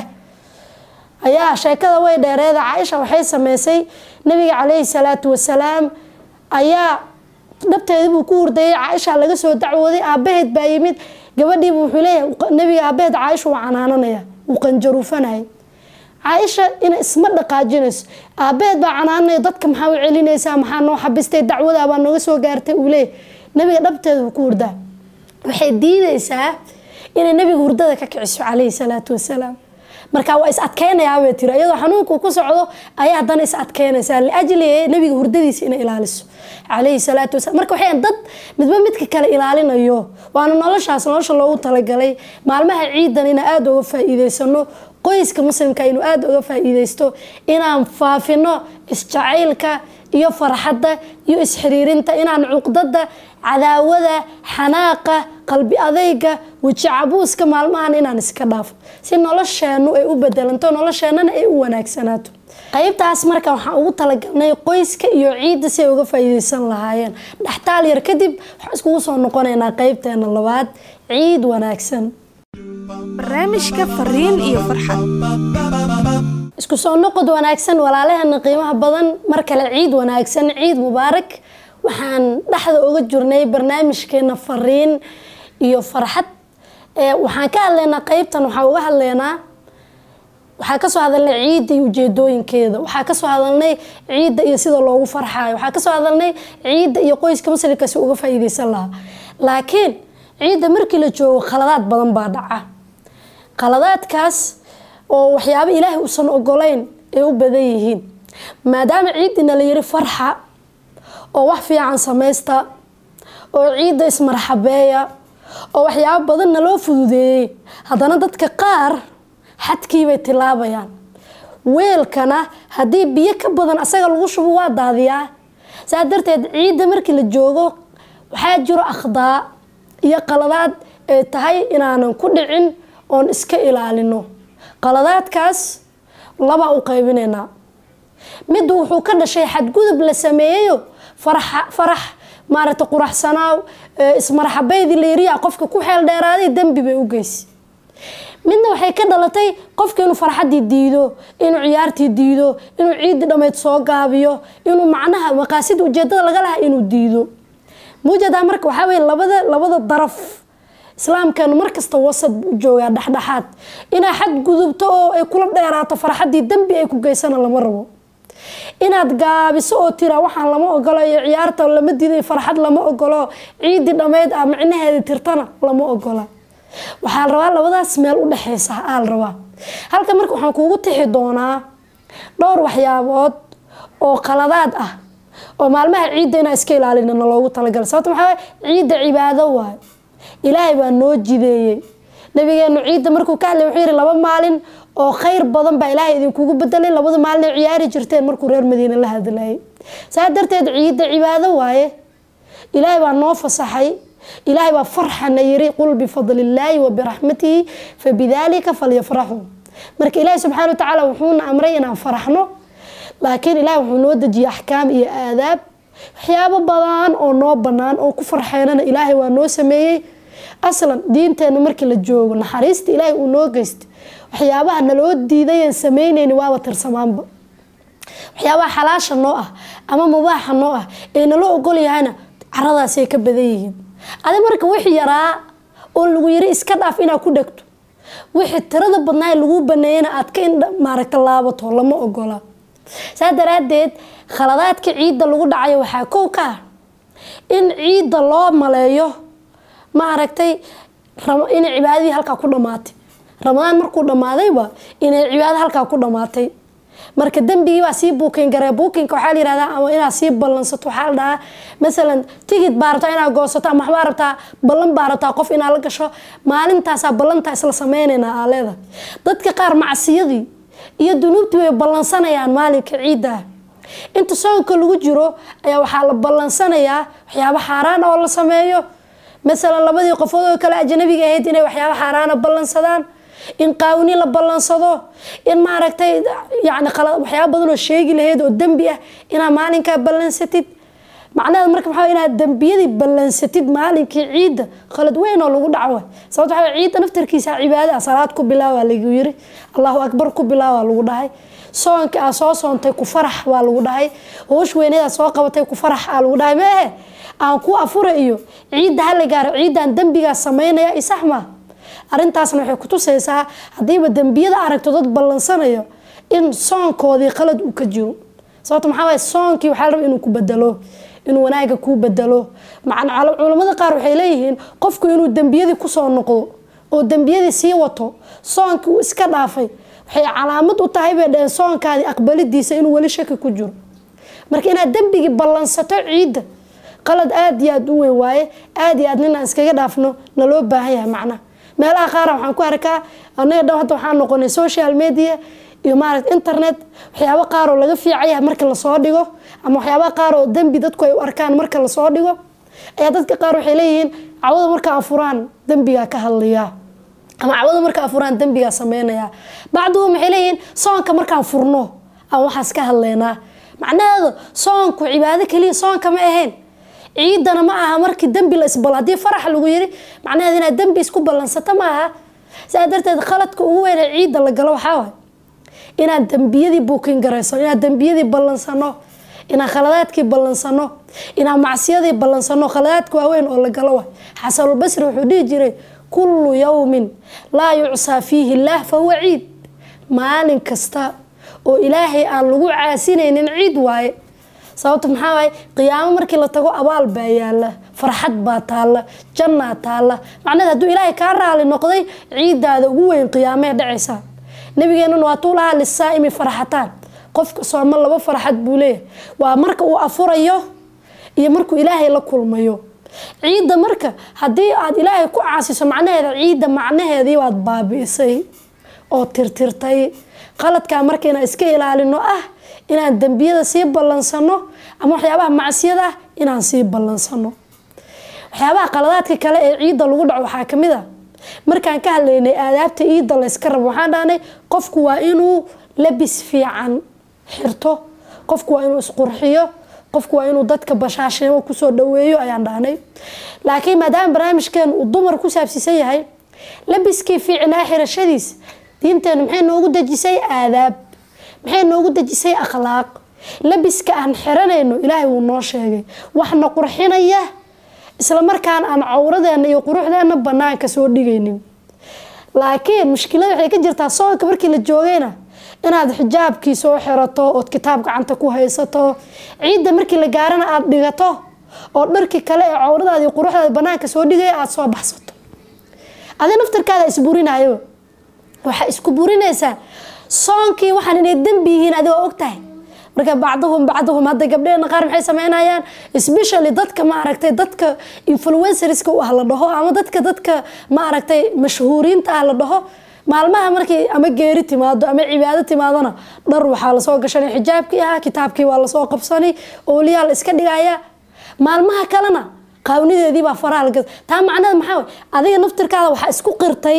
ayaa sheekada way dheereeda caaisha waxay sameysay nebiga calayhi salaatu wasalaam ayaa dhabteedii buu ku hurdayay caaisha laga soo dacwooday aabaheed baa yimid gabadhiibu wuxuu leeyahay nabiga aabaheed caaisha waa canaananaya wuu qanjaruufanayay caaisha ina isma dhaqaajinayso aabeed baa canaanaya dadka maxaa u celinaysaa maxaa noo xabistay dacwadaa baa nooga soo gaartay uu leeyahy nabiga dhabteeda uu ku hurdaa waxay diidaysaa inay nabiga hurdada ka kiciso calayhi salaatu wasalaam marka waa is adkeynayaabay tiri iyadoo xanuunku ku socdo ayaa haddana is adkeynaysaa liajli nabiga hurdadiisa inay ilaaliso calayhi salaatu wasalam marka waxay dad midba midka kale ilaalinayo waana noloshaas nolosha loogu talagalay maalmaha ciidan inaan aada uga faa-iideysano qoyska muslimka inuu aada uga faa-iideysto inaan faafino isjacaylka iyo farxadda iyo isxiriirinta inaan cuqdada cadaawada xanaaqa qalbi adayga weji cabuuska maalmahan inaan iska dhaafo si nolosheenu ay u bedelanto nolosheenana ay u wanaagsanaato qaybtaas marka waxaan ugu talagalnay qoyska iyo ciidda si ay uga faa-iideysan lahaayeen dhextaal yar kadib waxaan iskugu soo noqonaynaa qeybteena labaad ciid wanaagsan barnaamijka fariin iyo farxad isku soo noqod wanaagsan walaalaheena qiimaha badan mar kale ciid wanaagsan ciid mubaarak waxaan dhexda uga jirnay barnaamijkeena fariin iyo farxad waxaan ka hadlaynaa qeybtan waxaa uga hadlaynaa waxaa kasoo hadalnay ciidda iyo ujeedooyinkeeda waxaa kasoo hadalnay ciidda iyo sida loogu farxaayo waxaa kasoo hadalnay ciidda iyo qoyska muslimkaasi uga faa-iideysan lahaa laakiin ciidda markii la joogo khaladaad badan baa dhaca khaladaadkaas oo waxyaabo ilaahay uusan ogolayn ay u badan yihiin maadaama ciiddina la yiri farxa oo wax fiican samaysta oo ciidda ismarxabeeya oo waxyaabo badanna loo fududeeyey haddana dadka qaar xadkiibay tilaabayaan weelkana haddii biyo ka badan asaga lagu shubo waa daadiyaa saa darteed ciidda markii la joogo waxaa jiro akhdaa iyo qaladaad ay tahay inaanan ku dhicin oon iska ilaalino qaladaadkaas labaa u qaybinaynaa mid wuxuu ka dhashay xadgudub la sameeyeyo farax maaragta quraxsanaaw ismarxabeydii la yiriya qofka ku xeel dheeraaday dembi bay u geysa midna waxay ka dhalatay qofka inuu farxadii diido inuu ciyaartii diido inuu ciidii dhammayd soo gaabiyo inuu macnaha maqaasida ujeedada laga lahaa inuu diido mujadaa marka waxaa weye labada labada daraf islaamkeenu markasta wasad u joogaa dhexdhexaad inaa xad gudubto oo ay kula dheeraato farxadii dembi ay ku geysana lama rabo inaad gaabiso oo tira waxaan lama ogolo iyo ciyaarta lama diiday farxad lama ogolo ciidii dhammayd ah micnaheeda tirtana lama ogola waxaa la rabaa labadaas meel u dhexeysa aa la rabaa halka marka waxaan kuugu tixi doonaa dhowr waxyaabood oo qaladaad ah oo maalmaha ciidda inaa iska ilaalinana loogu talagalay sababta maxaa ciidda cibaado waayo ilaahay baa noo jideeyey nabigeenu ciidda markuu ka hadlay wuxuu yihi laba maalin oo khayr badan baa ilaahay idinkugu bedelay labada maalin ay ciyaari jirteen markuu reer madiine la hadlayay saa darteed ciidda cibaado waaye ilaahay baa noo fasaxay ilaahay baa farxana yiri qul bifadlillaahi wa biraxmatihi fabidaalika falyafraxuu marka ilaahay subxaana watacaala wuxuuna amray inaan faraxno laakiin ilaahay wuxuu noo dejiyey axkaam iyo aadaab waxyaabo badan oo noo banaan oo ku farxeynana ilaahay waa noo sameeyey aslan diinteena markii la joogo naxariista ilaahay uu noo geysta waxyaabaha naloo diidayan sameyneyni waaba tirsamaanba waxyaabaha xalaasha noo ah ama mubaaxa noo ah ee naloo ogol yahayna caradaasay ka badan yihiin adi marka wixii yaraa oo lagu yiri iska dhaaf inaad ku dhegto wixii tirada badnaa lagu baneeyana aad ka maaragta laabato lama ogola saa daraadeed khaladaadka ciidda lagu dhacayo waxaa kow ka ah in ciidda loo maleeyo maaragtay inay cibaadadii halkaa ku dhamaatay ramadaan markuu dhammaadayba inay cibaado halkaa ku dhamaatay marka dembigii baa sii buukin garee buukinka waxaa la yihahdaa ama inaad sii ballansato waxaa la dhahaa masalan tigid baa rabtaa inaad goosato ama waxbaa rabtaa ballan baa rabtaa qof inaad la gasho maalintaasaa ballantaa isla sameynaynaa aa leedahay dadka qaar macsiyadii iyo dunuubtii way ballansanayaan maalinka ciidda ah inta soonka lagu jiro ayaa waxaa la ballansanayaa waxyaabo xaaraan oo la sameeyo masalan labadii qofood oo kale ajnabiga ahayd inay waxyaabo xaaraana ballansadaan in qaawni la ballansado in maaragtay yani waxyaaba badan oo sheegi lahayd oo dembi ah inaad maalinkaa ballansatid macnaheed marka maxaa inaad dembiyadii ballansatid maalinkii ciidda khalad weyn oo lagu dhaco sababta waxaa ciidda naftarkiisa cibaada ah salaad ku bilaawa lagu yiri allahu akbar ku bilaawa lagu dhahay soonka aa soo soontay ku farax waa lagu dhahay hoosh weyneed aa soo qabatay ku farax aa lagu dhahay meehe aan ku afura iyo ciidda hala gaaro ciiddaan dembigaa sameynaya isax maa arrintaasna waxay kutusaysaa haddiiba dembiyada aragto dad ballansanayo in soonkoodii qalad uu ka jiro sababto maxaa waay soonkii waxaa la raba inuu ku bedelo inuu wanaaga kuu bedelo macna culamada qaar waxay leeyihiin qofku inuu dembiyadii kusoo noqdo oo dembiyadii sii wato soonkii uu iska dhaafay waxay calaamad u tahay bay dhaheen soonkaadii aqbalidiisa inuu weli shaki ku jiro marka inaad dembigii ballansato ciidda qalad aada iyo aada u weyn waaye aada iyo aad nin aan iskaga dhaafno na loo baahan yahay macnaha meelaha qaara waxaan ku arkaa anaga dhan hadda waxaan noqonay social media iyo maaragta internet waxyaabo qaar oo laga fiicaya marka lasoo dhigo ama waxyaabaha qaar oo dembi dadku ay u arkaan marka lasoo dhigo ayaa dadka qaar waxay leeyihiin cawada marka afuraan dembigaa ka hadlayaa ama cawada marka afuraan dembigaa sameynaya bacduhu waxay leeyihiin soonka markaan furno aan waxaas ka hadlaynaa macnaheedu soonku cibaado keliya soonka ma ahayn ciidana ma aha markii dembi la isbal haddii farax lagu yiri macnaheedu inaad dembi isku ballansato ma aha sidaa darteed khaladka ugu weyn ee ciidda la galo waxaa waay inaad dembiyadii buukin garayso inaad dembiyadii ballansano inaan khaladaadkii ballansano inaan macsiyadii ballansano khaladaadka waaweyn oo la galo waay xasanulbasri wuxuu dhihi jiray kullu yawmin laa yucsaa fiihi illaah fahuwa ciid maalin kasta oo ilaahay aan lagu caasinaynin ciid waaye sababta maxaa waaye qiyaamo markii la tago abaal baa yaala farxad baa taalla jannaa taalla macnaheed hadduu ilaahay kaa raali noqday ciiddaada ugu weyn qiyaamee dhacaysaa nabigeenuna waa tuu lahaa lisaa'imi farxataan qofka sooma laba farxad buu leeyahay waa marka uu afurayo iyo markuu ilaahay la kulmayo ciidda marka haddii aad ilaahay ku caasiso macnaheeda ciidda macnaheedii waad baabi'isay oo tirtirtay qaladkaa marka inaan iska ilaalino ah inaan dembiyada sii ballansano ama waxyaabaha macsiyada ah inaan sii ballansano waxyaabaha qaladaadka kale ee ciidda lagu dhaco waxaa ka mid a markaan ka hadlaynay aadaabta ciidda layska rabo waxaan dhahnay qofku waa inuu labis fiican xirto qofku waa inuu isqurxiyo qofku waa inuu dadka bashaasheemo kusoo dhaweeyo ayaan dhahnay laakiin maadaama barnaamijkeenu uu dumar ku saabsiisan yahay labiskii fiicnaa xirashadiis diinteenu maxay noogu dejisay aadaab maxay noogu dejisay akhlaaq labiska aan xiranayno ilaahay wuu noo sheegay waxna qurxinaya isla markaan aan cawradeena iyo quruxdeena banaanka soo dhigaynin laakiin mushkilada waxay ka jirtaa soonka markii la joogayna inaad xijaabkii soo xirato ood kitaab gacanta ku haysato ciidda markii la gaarana aada dhigato oo dharkii kale ee cawradaada iyo quruxdaada banaanka soo dhigaya aada soo baxsato adi naftarkaada isburinayaba waxaa isku burinaysaa soonkii waxaan inay dembi yihiin adigoo ogtahay marka bacduhum bacduhum hadda gabdheena qaar maxay sameynayaan especially dadka maaragtay dadka influencerska u ah la dhaho ama dadka dadka maaragtay mashhuuriinta ah la dhaho maalmaha markii ama geeri timaado ama cibaado timaadona dhar waxaa lasoo gashanay xijaabkii ahaa kitaabkii waa lasoo qabsanay ooliyaa la iska dhigaya maalmaha kalena qaawnideedii baa faraha laga taa macnaheed maxaa way adiga naftirkaada waxaa isku qirtay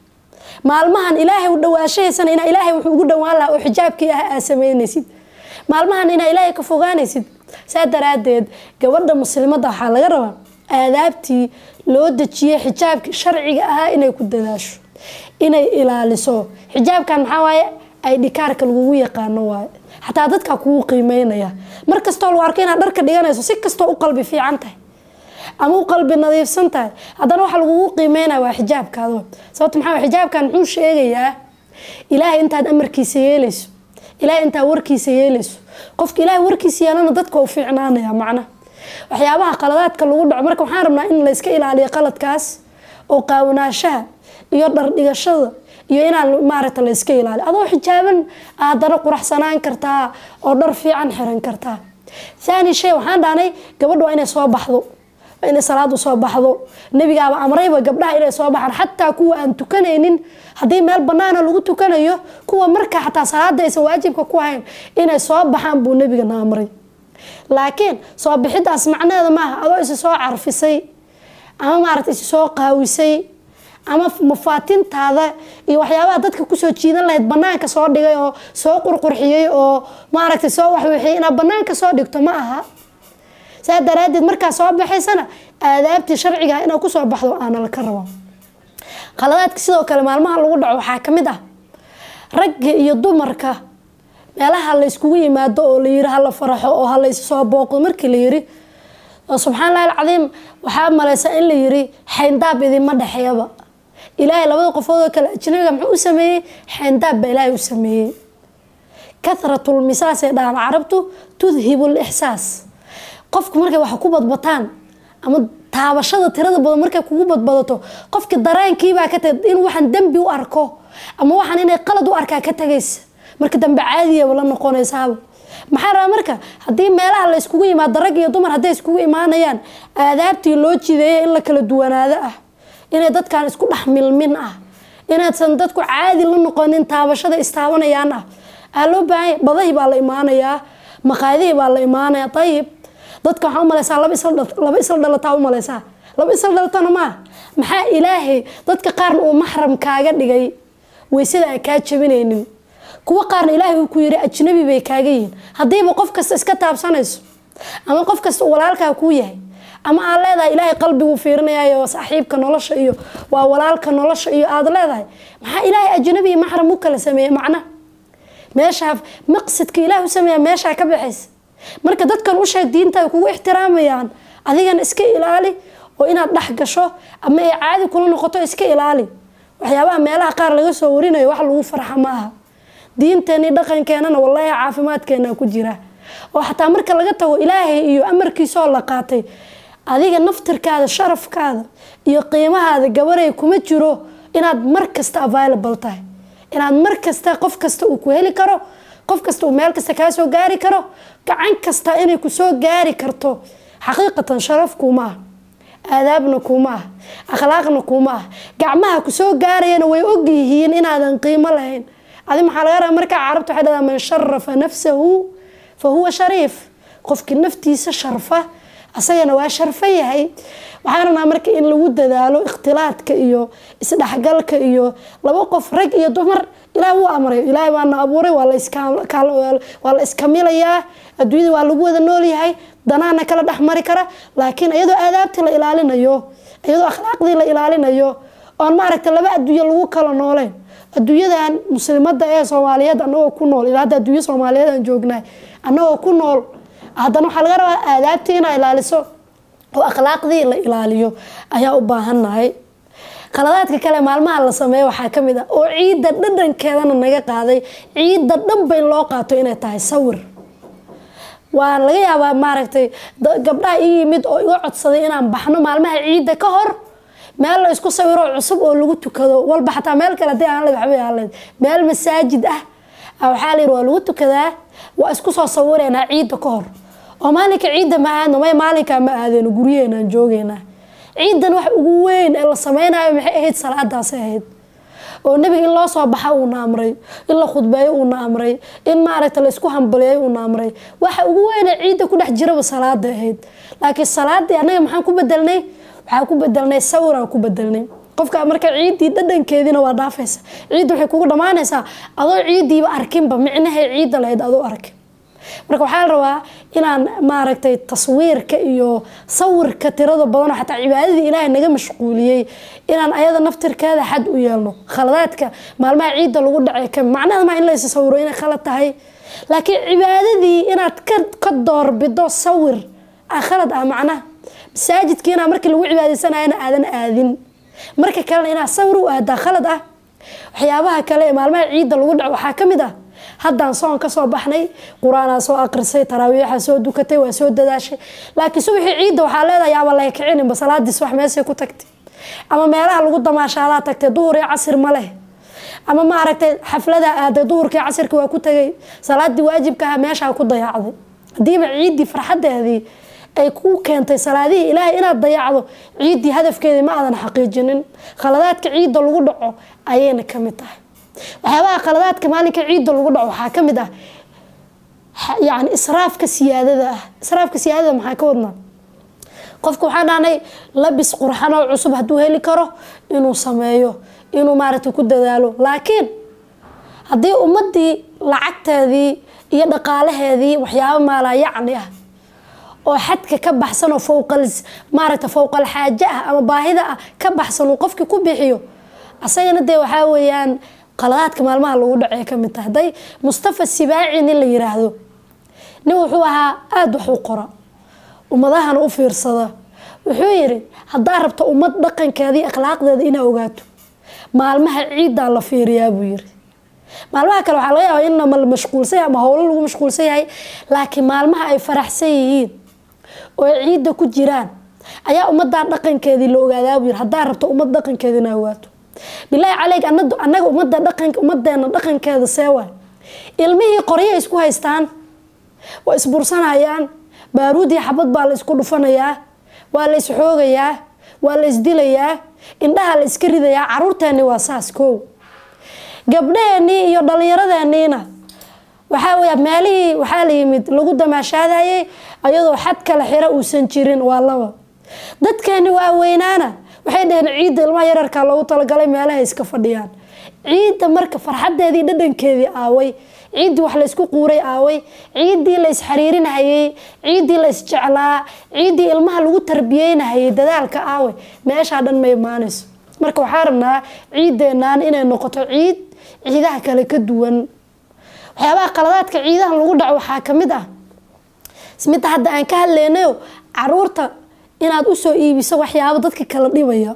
maalmahan ilaahay u dhawaashahaysana inaa ilaahay wuxuu ugu dhawaan lahaa oo xijaabkii ah aad sameynaysid maalmahan inaa ilaahay ka fogaanaysid saa daraadeed gabadha muslimadda waxaa laga rabaa aadaabtii loo dejiyey xijaabkii sharciga ahaa inay ku dadaasho inay ilaaliso xijaabkan maxaa waaye ay dhikaarka lagugu yaqaano waaye xataa dadkaa kugu qiimeynaya mar kastoo lagu arko inaad dharka dhiganayso si kastoo u qalbi fiican tahay ama u qalbi nadiifsan tahay haddana waxa lagugu qiimeynaya waa xijaabkaado sababto maxaa xijaabkan muxuu sheegayaa ilaahay intaad amarkiisa yeelayso ilaahay intaad warkiisa yeelayso qofka ilaahay warkiisa yeelana dadka u fiicnaanaya macna waxyaabaha qaladaadka lagu dhaco marka waxaan rabnaa in layska ilaaliyo qaladkaas oo qaawanaashaha iyo dhardhigashada iyo inaan maaragta layska ilaaliyo adoo xijaaban haddana quraxsanaan kartaa oo dhar fiican xiran kartaa thani shay waxaan dhahnay gabadha waa inay soo baxdo inay salaad usoo baxdo nebigaaba amrayba gabdhaha inay soo baxaan xataa kuwa aan tukanaynin haddii meel banaana lagu tukanayo kuwa marka xataa salaada aysan waajibka ku hayn inay soo baxaan buu nebigana amray laakiin soo bixidaas macnaheeda maaha adoo isi soo carfisay ama maaragta isi soo qaawisay ama mafaatintaada iyo waxyaabaha dadka kusoo jiidan lahayd banaanka soo dhigay oo soo qurqurxiyey oo maaragtay soo waxwixiyay inaad banaanka soo dhigto ma aha saa daraadeed markaa soo baxaysana aadaabtii sharciga inaad kusoo baxdo aana laka rabo qaladaadka sidoo kale maalmaha lagu dhaco waxaa kamid ah ragga iyo dumarka meelaha la yskugu yimaado oo layiri hala faraxo oo halaysoo booqdo markii la yiri subxaan lahi alcadiim waxaa malaysaa in la yiri xayndaab idinma dhexeeyaba ilaahay labada qofood oo kale ajnabiga muxuu u sameeyey xayndaab baa ilaahay u sameeyey kathratulmisaas ee dhahaan carabtu tudhibu lixsaas qofku markay wax ku badbataan ama taabashada tirada badan markay kugu badbadato qofki dareenkiibaa ka tagay in waxaan dembi u arko ama waxaan inay qalad u arkaa ka tagaysa marka dambe caadiyaba la noqonaysaaba maxaa rabaa marka haddii meelaha la iskugu yimaado rag iyo dumar hadday iskugu imaanayaan aadaabtii loo jideeyay in la kala duwanaado ah inay dadkan isku dhex milmin ah inaadsan dadku caadi la noqonin taabashada istaabanayaan ah aa loo baahanya badahii baa la imaanayaa maqaadihii baa la imaanaya ayib dadka waxaa umaleysaa laba islaba isla dhalataa umaleysaa laba isla dhalatana maaha maxaa ilaahay dadka qaarna uu maxram kaaga dhigay weysada aan kaa jabinaynin kuwa qaarna ilaahay uu ku yiri ajnabi bay kaaga yihiin haddiiba qof kasta iska taabsanayso ama qof kasta uu walaalkaa kuu yahay ama aad leedahay ilaahay qalbiguu fiirinayayo saaxiibka nolosha iyo waa walaalka nolosha iyo aad leedahay maxaa ilaahay ajnabi iyo maxram u kala sameeyey macnaha meeshaa maqsadka ilaah u sameeya meeshaa ka baxaysa marka dadkan u sheeg diinta ay kugu ixtiraamayaan adigana iska ilaali oo inaad dhex gasho ama ay caadi kula noqoto iska ilaali waxyaabaha meelaha qaar laga soo warinayo wax lagu farxa ma aha diinteeni dhaqankeenana wallaahi caafimaadkeena ku jira oo xataa marka laga tago ilaahay iyo amarkiisaoo la qaatay adiga naftirkaada sharafkaada iyo qiimahaada gabaray kuma jiro inaad mar kasta available tahay inaad mar kasta qof kasta uu ku heli karo qof kasta uu meel kasta kaa soo gaari karo gacan kasta inay ku soo gaari karto xaqiiqatan sharaf kuuma ah aadaabna kuuma ah akhlaaqna kuuma ah gacmaha ku soo gaarayana way og yihiin inaadan qiimo lahayn adi maxaa laga rabaa markaa carabta waxay dhahdaa man sharafa nafsahu fa huwa shariif qofkii naftiisa sharfa asagana waa sharfan yahay waxaan rabnaa marka in lagu dadaalo ikhtilaadka iyo isdhexgalka iyo laba qof rag iyo dumar ilaah wuu amray ilaahay baana abuuray waa la iskamilayaa adduunyada waa lagu wada noolyahay danaana kala dhex mari kara laakiin iyadoo aadaabtii la ilaalinayo iyadoo akhlaaqdii la ilaalinayo oon maaragta laba adduunyo lagu kala nooleyn adduunyadan muslimada ee soomaaliyeed anagoo ku nool ilaa hadda adduunya soomaaliyeed aan joognahay anagoo ku nool haddana waxaa laga rabaa aadaabtii inaa ilaaliso oo akhlaaqdii la ilaaliyo ayaa u baahannahay qaladaadka kale maalmaha la sameeyo waxaa ka mid ah oo ciidda dhadhankeedana naga qaaday ciidda dhanba in loo qaato inay tahay sawir waa laga yaabaa maaragtay gabdhaha ii yimid oo iga codsaday inaan baxno maalmaha ciidda ka hor meel la isku sawiro cusub oo lagu tukado walba xataa meel kale hadii aan waxbay ahayd meel masaajid ah waxaa layidhi waa lagu tukadaa waa isku soo sawireynaa ciidda ka hor oo maalinka ciidda ma aadno may maalinkaa ma aadeyno guryaheenaan joogeynaa ciidan wax ugu weyn ee la sameynayo maxay ahayd salaadaasay ahayd oo nebiga in loo soo baxa uuna amray in la khudbeeyo uuna amray in maaragta la isku hambaliyeeyo uuna amray waxa ugu weyne ciidda ku dhex jiraba salaada ahayd laakiin salaadii annaga maxaan ku bedelnay waxaan ku bedelnay sawiraan ku bedelnay qofka marka ciiddii dhadhankeediina waa dhaafaysa ciidda waxay kugu dhammaanaysaa adoo ciiddiiba arkinba micnahay ciidda lahayd adoo arkin marka waxaa la rabaa inaan maaragtay taswiirka iyo sawirka tirada badanoo xataa cibaadadii ilaahay naga mashquuliyey inaan ayada naftirkeeda xad u yeelno khaladaadka maalmaha ciidda lagu dhacay ka macnaheeda maa in la is sawiro inay khalad tahay laakiin cibaadadii inaad ka doorbido sawir ah khalad ah macnaha masaajidkii inaa markii lagu cibaadeysanayana aadan aadin marka kalena inaad sawir u aadaa khalad ah waxyaabaha kale ee maalmaha ciidda lagu dhaco waxaa ka mid ah haddaan soon ka soo baxnay qur-aanaa soo aqrisay taraawiixa soo dukatay waa soo dadaashay laakiin subaxii ciidda waxaa leedahay yaaba laga kicininba salaadiis wax meesay ku tagtay ama meelaha lagu damaashaadaa tagtay duhur iyo casir ma leh ama maaragtay xafladaa aaday duhurkii casirka waa ku tagay salaadii waajibka aha meeshaa ku dayacday hadiiba ciiddii farxadeedii ay ku keentay salaadihii ilaahay inaad dayacdo ciiddii hadafkeedii ma aadan xaqiijinin khaladaadka ciidda lagu dhaco ayayna ka mid tahay waxyaabaha khaladaadka maalinka ciidda lagu dhaco waxaa ka mid ah yani israafka siyaadada ah israafka siyaadada maxaa ka wadnaa qofka waxaan dhahnay labis qurxan oo cusub hadduu heli karo inuu sameeyo inuu maaragtay ku dadaalo laakiin haddii ummadii lacagteedii iyo dhaqaalaheedii waxyaabo maalaa yacni ah oo xadka ka baxsan oo fowqal maaragta fowqal xaaje ah ama baahida ah ka baxsan uu qofkii ku bixiyo asagana dee waxaa weeyaan qaladaadka maalmaha lagu dhacee ka mid tahay hadday mustafa sibaaci nin la yiraahdo nin wuxuu ahaa aada wax u qora ummadahana u fiirsada wuxuu yiri haddaa rabto ummad dhaqankeeda iyo akhlaaqdeeda inaa ogaato maalmaha ciiddaa la fiiriyaa buu yiri maalmaha kale waxaa laga yaabaa in la mashquulsan yahay ama howlo lagu mashquulsan yahay laakiin maalmaha ay faraxsan yihiin oo ay ciidda ku jiraan ayaa ummadaa dhaqankeedii la ogaadaa buu yiri haddaa rabto ummad dhaqankeeda ina ogaato bilaahi caleyk annaga ummadda dhaqan ummadeena dhaqankeeda see waay ilmihii qoryo isku haystaan waa isbursanayaan baaruud iyo xabad baa la isku dhufanayaa waa la isxoogayaa waa la isdilayaa indhaha la iska ridayaa caruurteeni waa saas koow gabdhaheenii iyo dhallinyaradeeniina waxaa weya meelihii waxaa la yimid lagu damaashaadayay ayadoo xad kale xiro uusan jirin waa laba dadkeeni waa weynaana waxay dhaheen ciidda ilmaha yararkaa loogu talagalay meelahay iska fadhiyaan ciidda marka farxadeedii dhadhankeedii aaway ciiddii wax laysku quuray aaway ciiddii la isxariirinahayey ciiddii la isjeclaa ciiddii ilmaha lagu tarbiyeynahayay dadaalka aaway meeshaa dhan ma imaanayso marka waxaa rabnaa ciiddeenaan inay noqoto ciid ciidaha kale ka duwan waxyaabaha qaladaadka ciidahan lagu dhaco waxaa kamid ah midda hadda aan ka hadlaynayo caruurta inaad usoo iibiso waxyaabo dadka kala dhibaya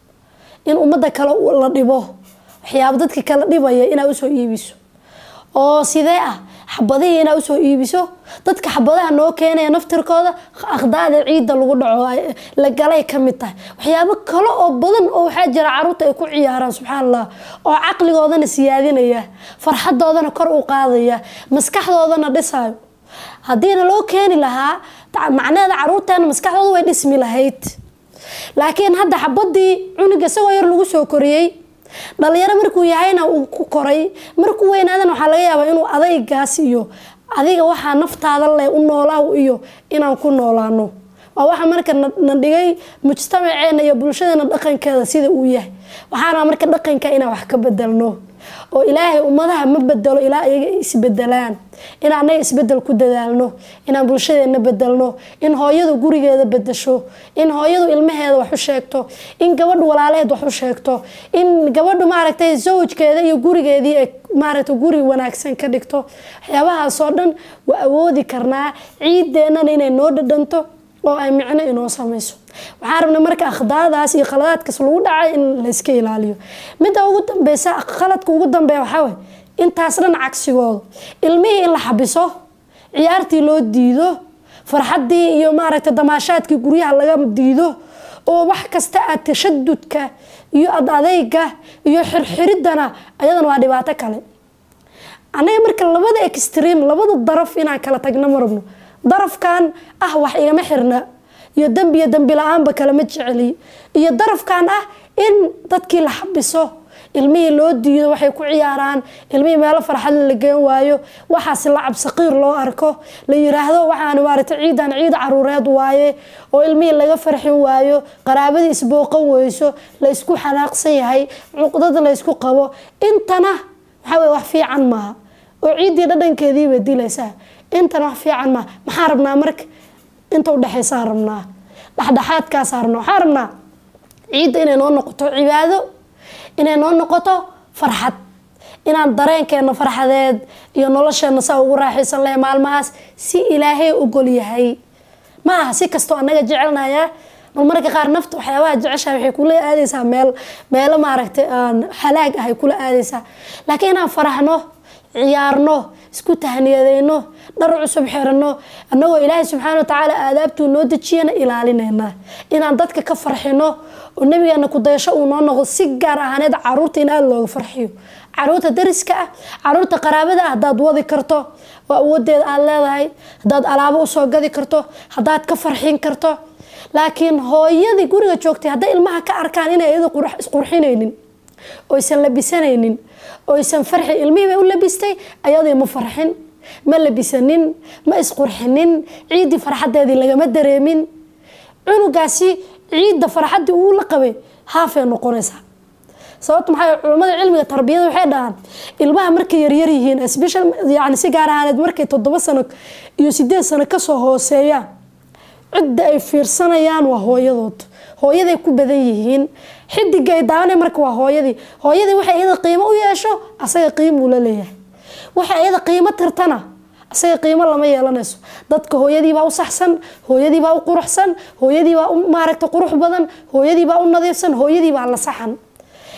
in ummadda kale la dhibo waxyaabo dadka kala dhibaya inaad usoo iibiso oo sidee ah xabadihii inaad usoo iibiso dadka xabadaha noo keenaya naftirkooda akhdaada ciidda lagu dhaco la galay ka mid tahay waxyaabo kale oo badan oo waxaa jira caruurta ay ku ciyaaraan subxaan allah oo caqligoodana siyaadinaya farxadoodana kor u qaadaya maskaxdoodana dhisayo haddiina loo keeni lahaa macnaheeda caruurteena maskaxdooda way dhismi lahayd laakiin hadda xabadii cunuga isagoo yar lagu soo koriyey dhalinyaro markuu yahayna uu ku koray markuu weynaadana waxaa laga yaabaa inuu adaygaas iyo adiga waxaa naftaada leh u noolaaw iyo inaan ku noolaano waa waxa marka na dhigay mujtamaceena iyo bulshadeena dhaqankeeda sida uu yahay waxaana marka dhaqanka inaan wax ka bedelno oo ilaahay ummadaha ma bedelo ilaa iyaga isbedelaan in anaga isbedel ku dadaalno inaan bulshadeena bedelno in hooyadu gurigeeda bedesho in hooyadu ilmaheeda wax u sheegto in gabadhu walaalaheed wax u sheegto in gabadhu maaragtay zawjkeeda iyo gurigeedii ay maaragtay guri wanaagsan ka dhigto waxyaabahaasoo dhan waa awoodi karnaa ciideennana inay noo dhadhanto oo ay micno inoo samayso waxaan rabnay marka akhdaadaas iyo khaladaadkaas lagu dhacay in layska ilaaliyo midda ugu dambeysa khaladka ugu dambeeya waxaa way intaas dhan cagsigooda ilmihii in la xabiso ciyaartii loo diido farxaddii iyo maaragtay damaashaadkii guryaha laga diido oo wax kasta aad tashadudka iyo ad adeyga iyo xirxiridana ayadana waa dhibaato kale anaga marka labada extreme labada daraf inaan kala tagno ma rabno darafkan ah wax igama xirna iyo dembi iyo dembi la-aanba kalema jeceli iyo darafkan ah in dadkii la xabiso ilmihii loo diido waxay ku ciyaaraan ilmihii meelo farxad la geen waayo waxaas lacab saqiir loo arko la yiraahdo waxaan maaragtay ciidan ciid caruureed waaye oo ilmihii laga farxin waayo qaraabadii isbooqan weyso la isku xanaaqsan yahay cuqdada la ysku qabo intana waxaa weye wax fiican maaha oo ciiddii dhadhankeediibay dilaysaa intana wax fiican maaha maxaa rabnaa marka inta udhexaysaa rabnaa dhexdhexaadkaasaa rabnaa waxaa rabnaa ciidda inay noo noqoto cibaado inay noo noqoto farxad inaan dareenkeena farxadeed iyo nolosheena saa ugu raaxaysan lahay maalmahaas si ilaahay ogol yahay ma aha si kastoo annaga jecelnayaa bal marka qaar nafta waxyaabaha jeceshaha waxay kula aadaysaa meel meelo maaragtay halaag ah ay kula aadaysaa laakiin inaan faraxno ciyaarno isku tahniyadeyno dhar cusub xirano annagoo ilaahay subxaana watacaala aadaabtuu noo dejiyana ilaalinayna inaan dadka ka farxino oo nabigeena kudayasho uu noo noqdo si gaar ahaaneed caruurta in aada looga farxiyo caruurta dariska ah caruurta qaraabada ah hadaad wadi karto oo awoodeeda aada leedahay hadaad alaabo usoo gadi karto hadaad ka farxin karto laakiin hooyadii guriga joogtay hadday ilmaha ka arkaan inay iyada isqurxinaynin oysan labisanaynin oysan farxin ilmihii bay u labistay ayadii ma farxin ma labisanin ma isqurxinin ciiddii farxadeedii lagama dareemin cunugaasi ciidda farxaddii uu la qabay haafay noqonaysaa sababta maxaa culamada cilmiga tarbiyada waxay dhahaan ilmaha markay yaryar yihiin special yani si gaar ahaaneed markay toddoba sano iyo sideed sano kasoo hooseeyaan cidda ay fiirsanayaan waa hooyadood hooyaday ku badan yihiin xidiga ay daawanay marka waa hooyadii hooyadii waxay iyada qiimo u yeesho asaga qiimuu la leeyahay waxay iyada qiimo tirtana asaga qiimo lama yeelanayso dadka hooyadiibaa u saxsan hooyadiibaa u quruxsan hooyadiibaa u maaragta qurux badan hooyadiibaa u nadiifsan hooyadiibaa la saxan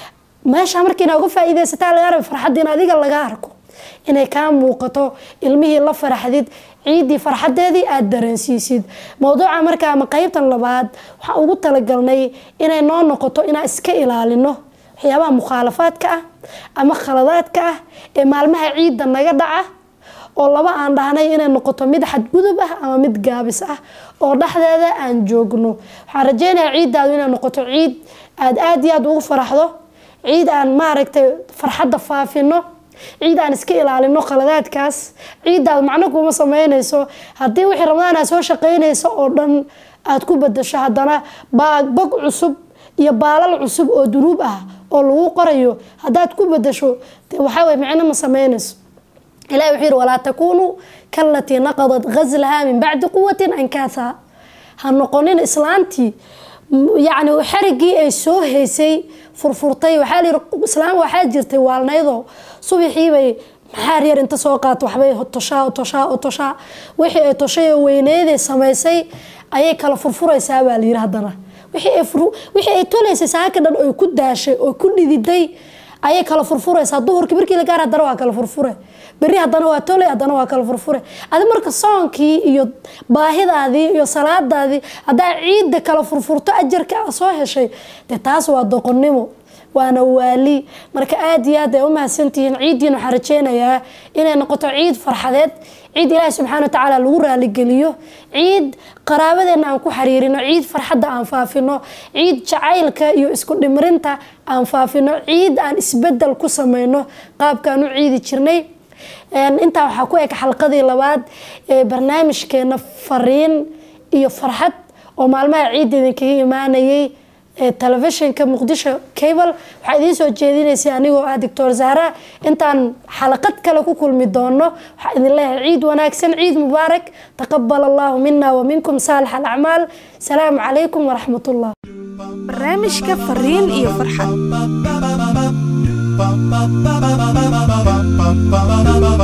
meesha markii inaa uga faa'iidaysataa laga raba farxadda in adiga laga arko inay kaa muuqato ilmihii la faraxdid ciiddii farxadeedii aada dareensiisid mowduuca marka ama qeybtan labaad waxaan ugu talagalnay inay noo noqoto inaan iska ilaalino waxyaabaha mukhaalafaadka ah ama khaladaadka ah ee maalmaha ciidda naga dhaca oo laba aan dhahnay inay noqoto mid xadgudub ah ama mid gaabis ah oo dhexdeeda aan joogno waxaan rajeynayaa ciiddaadu inay noqoto ciid aada aada iyo aada ugu faraxdo ciid aan maaragtay farxadda faafino ciid aan iska ilaalino khaladaadkaas ciiddaad macno kuma sameynayso haddii wixii ramadaan aad soo shaqeynayso oo dhan aada ku bedasho haddana baagbog cusub iyo baalal cusub oo dunuub ah oo lagu qorayo haddaad ku bedasho dee waxaa weye micno ma sameynayso ilahi wuxuu yihi walaa takunuu kalatii naqadat ghaslahaa min bacdi quwatin ankaasa ha noqonin islaantii yacni xarigii ay soo haysay furfurtay waxaa la yihi islaam waxaa jirtay waalnaydoo subaxiibay maxaar yar inta soo qaato waxbay toshaa toshaa toshaa wixii ay toshay oo weyneyday samaysay ayay kala furfuraysaa baa la yiri haddana wixii ay tolaysay saaka dhan oy ku daashay oo ku dhididay ayay kala furfuraysaa duhurkii markii la gaar haddana waa kala furfure berri haddana waa tolay haddana waa kala furfure adi marka soonkii iyo baahidaadii iyo salaadaadii haddaa ciidda kala furfurto ajarka a soo heshay dee taas waa doqonnimo waana waali marka aada iyo aad ay u mahadsantihiin ciiddiin waxaan rajeynayaa inay noqoto ciid farxadeed ciid ilaahi subxaana watacaala lagu raaligeliyo ciid qaraabadeena aan ku xiriirino ciid farxadda aan faafino ciid jacaylka iyo isku dhimrinta aan faafino ciid aan isbedel ku sameyno qaabkaan u ciidi jirnay intaa waxaa ku eg xalqadii labaad ee barnaamijkeena fariin iyo farxad oo maalmaha ciidda idinkaga imaanayay telefishinka muqdisho cable waxaa idiin soo jeedinaysay anigoo ah doctor zahra intaan xalaqad kale ku kulmi doono waxaa idin leeyahay ciid wanaagsan ciid mubaarak taqabal allahu mina wa minkum saalix alacmaal salaamu calaykum waraxmat ullah barnaamijka fariin iyo farxad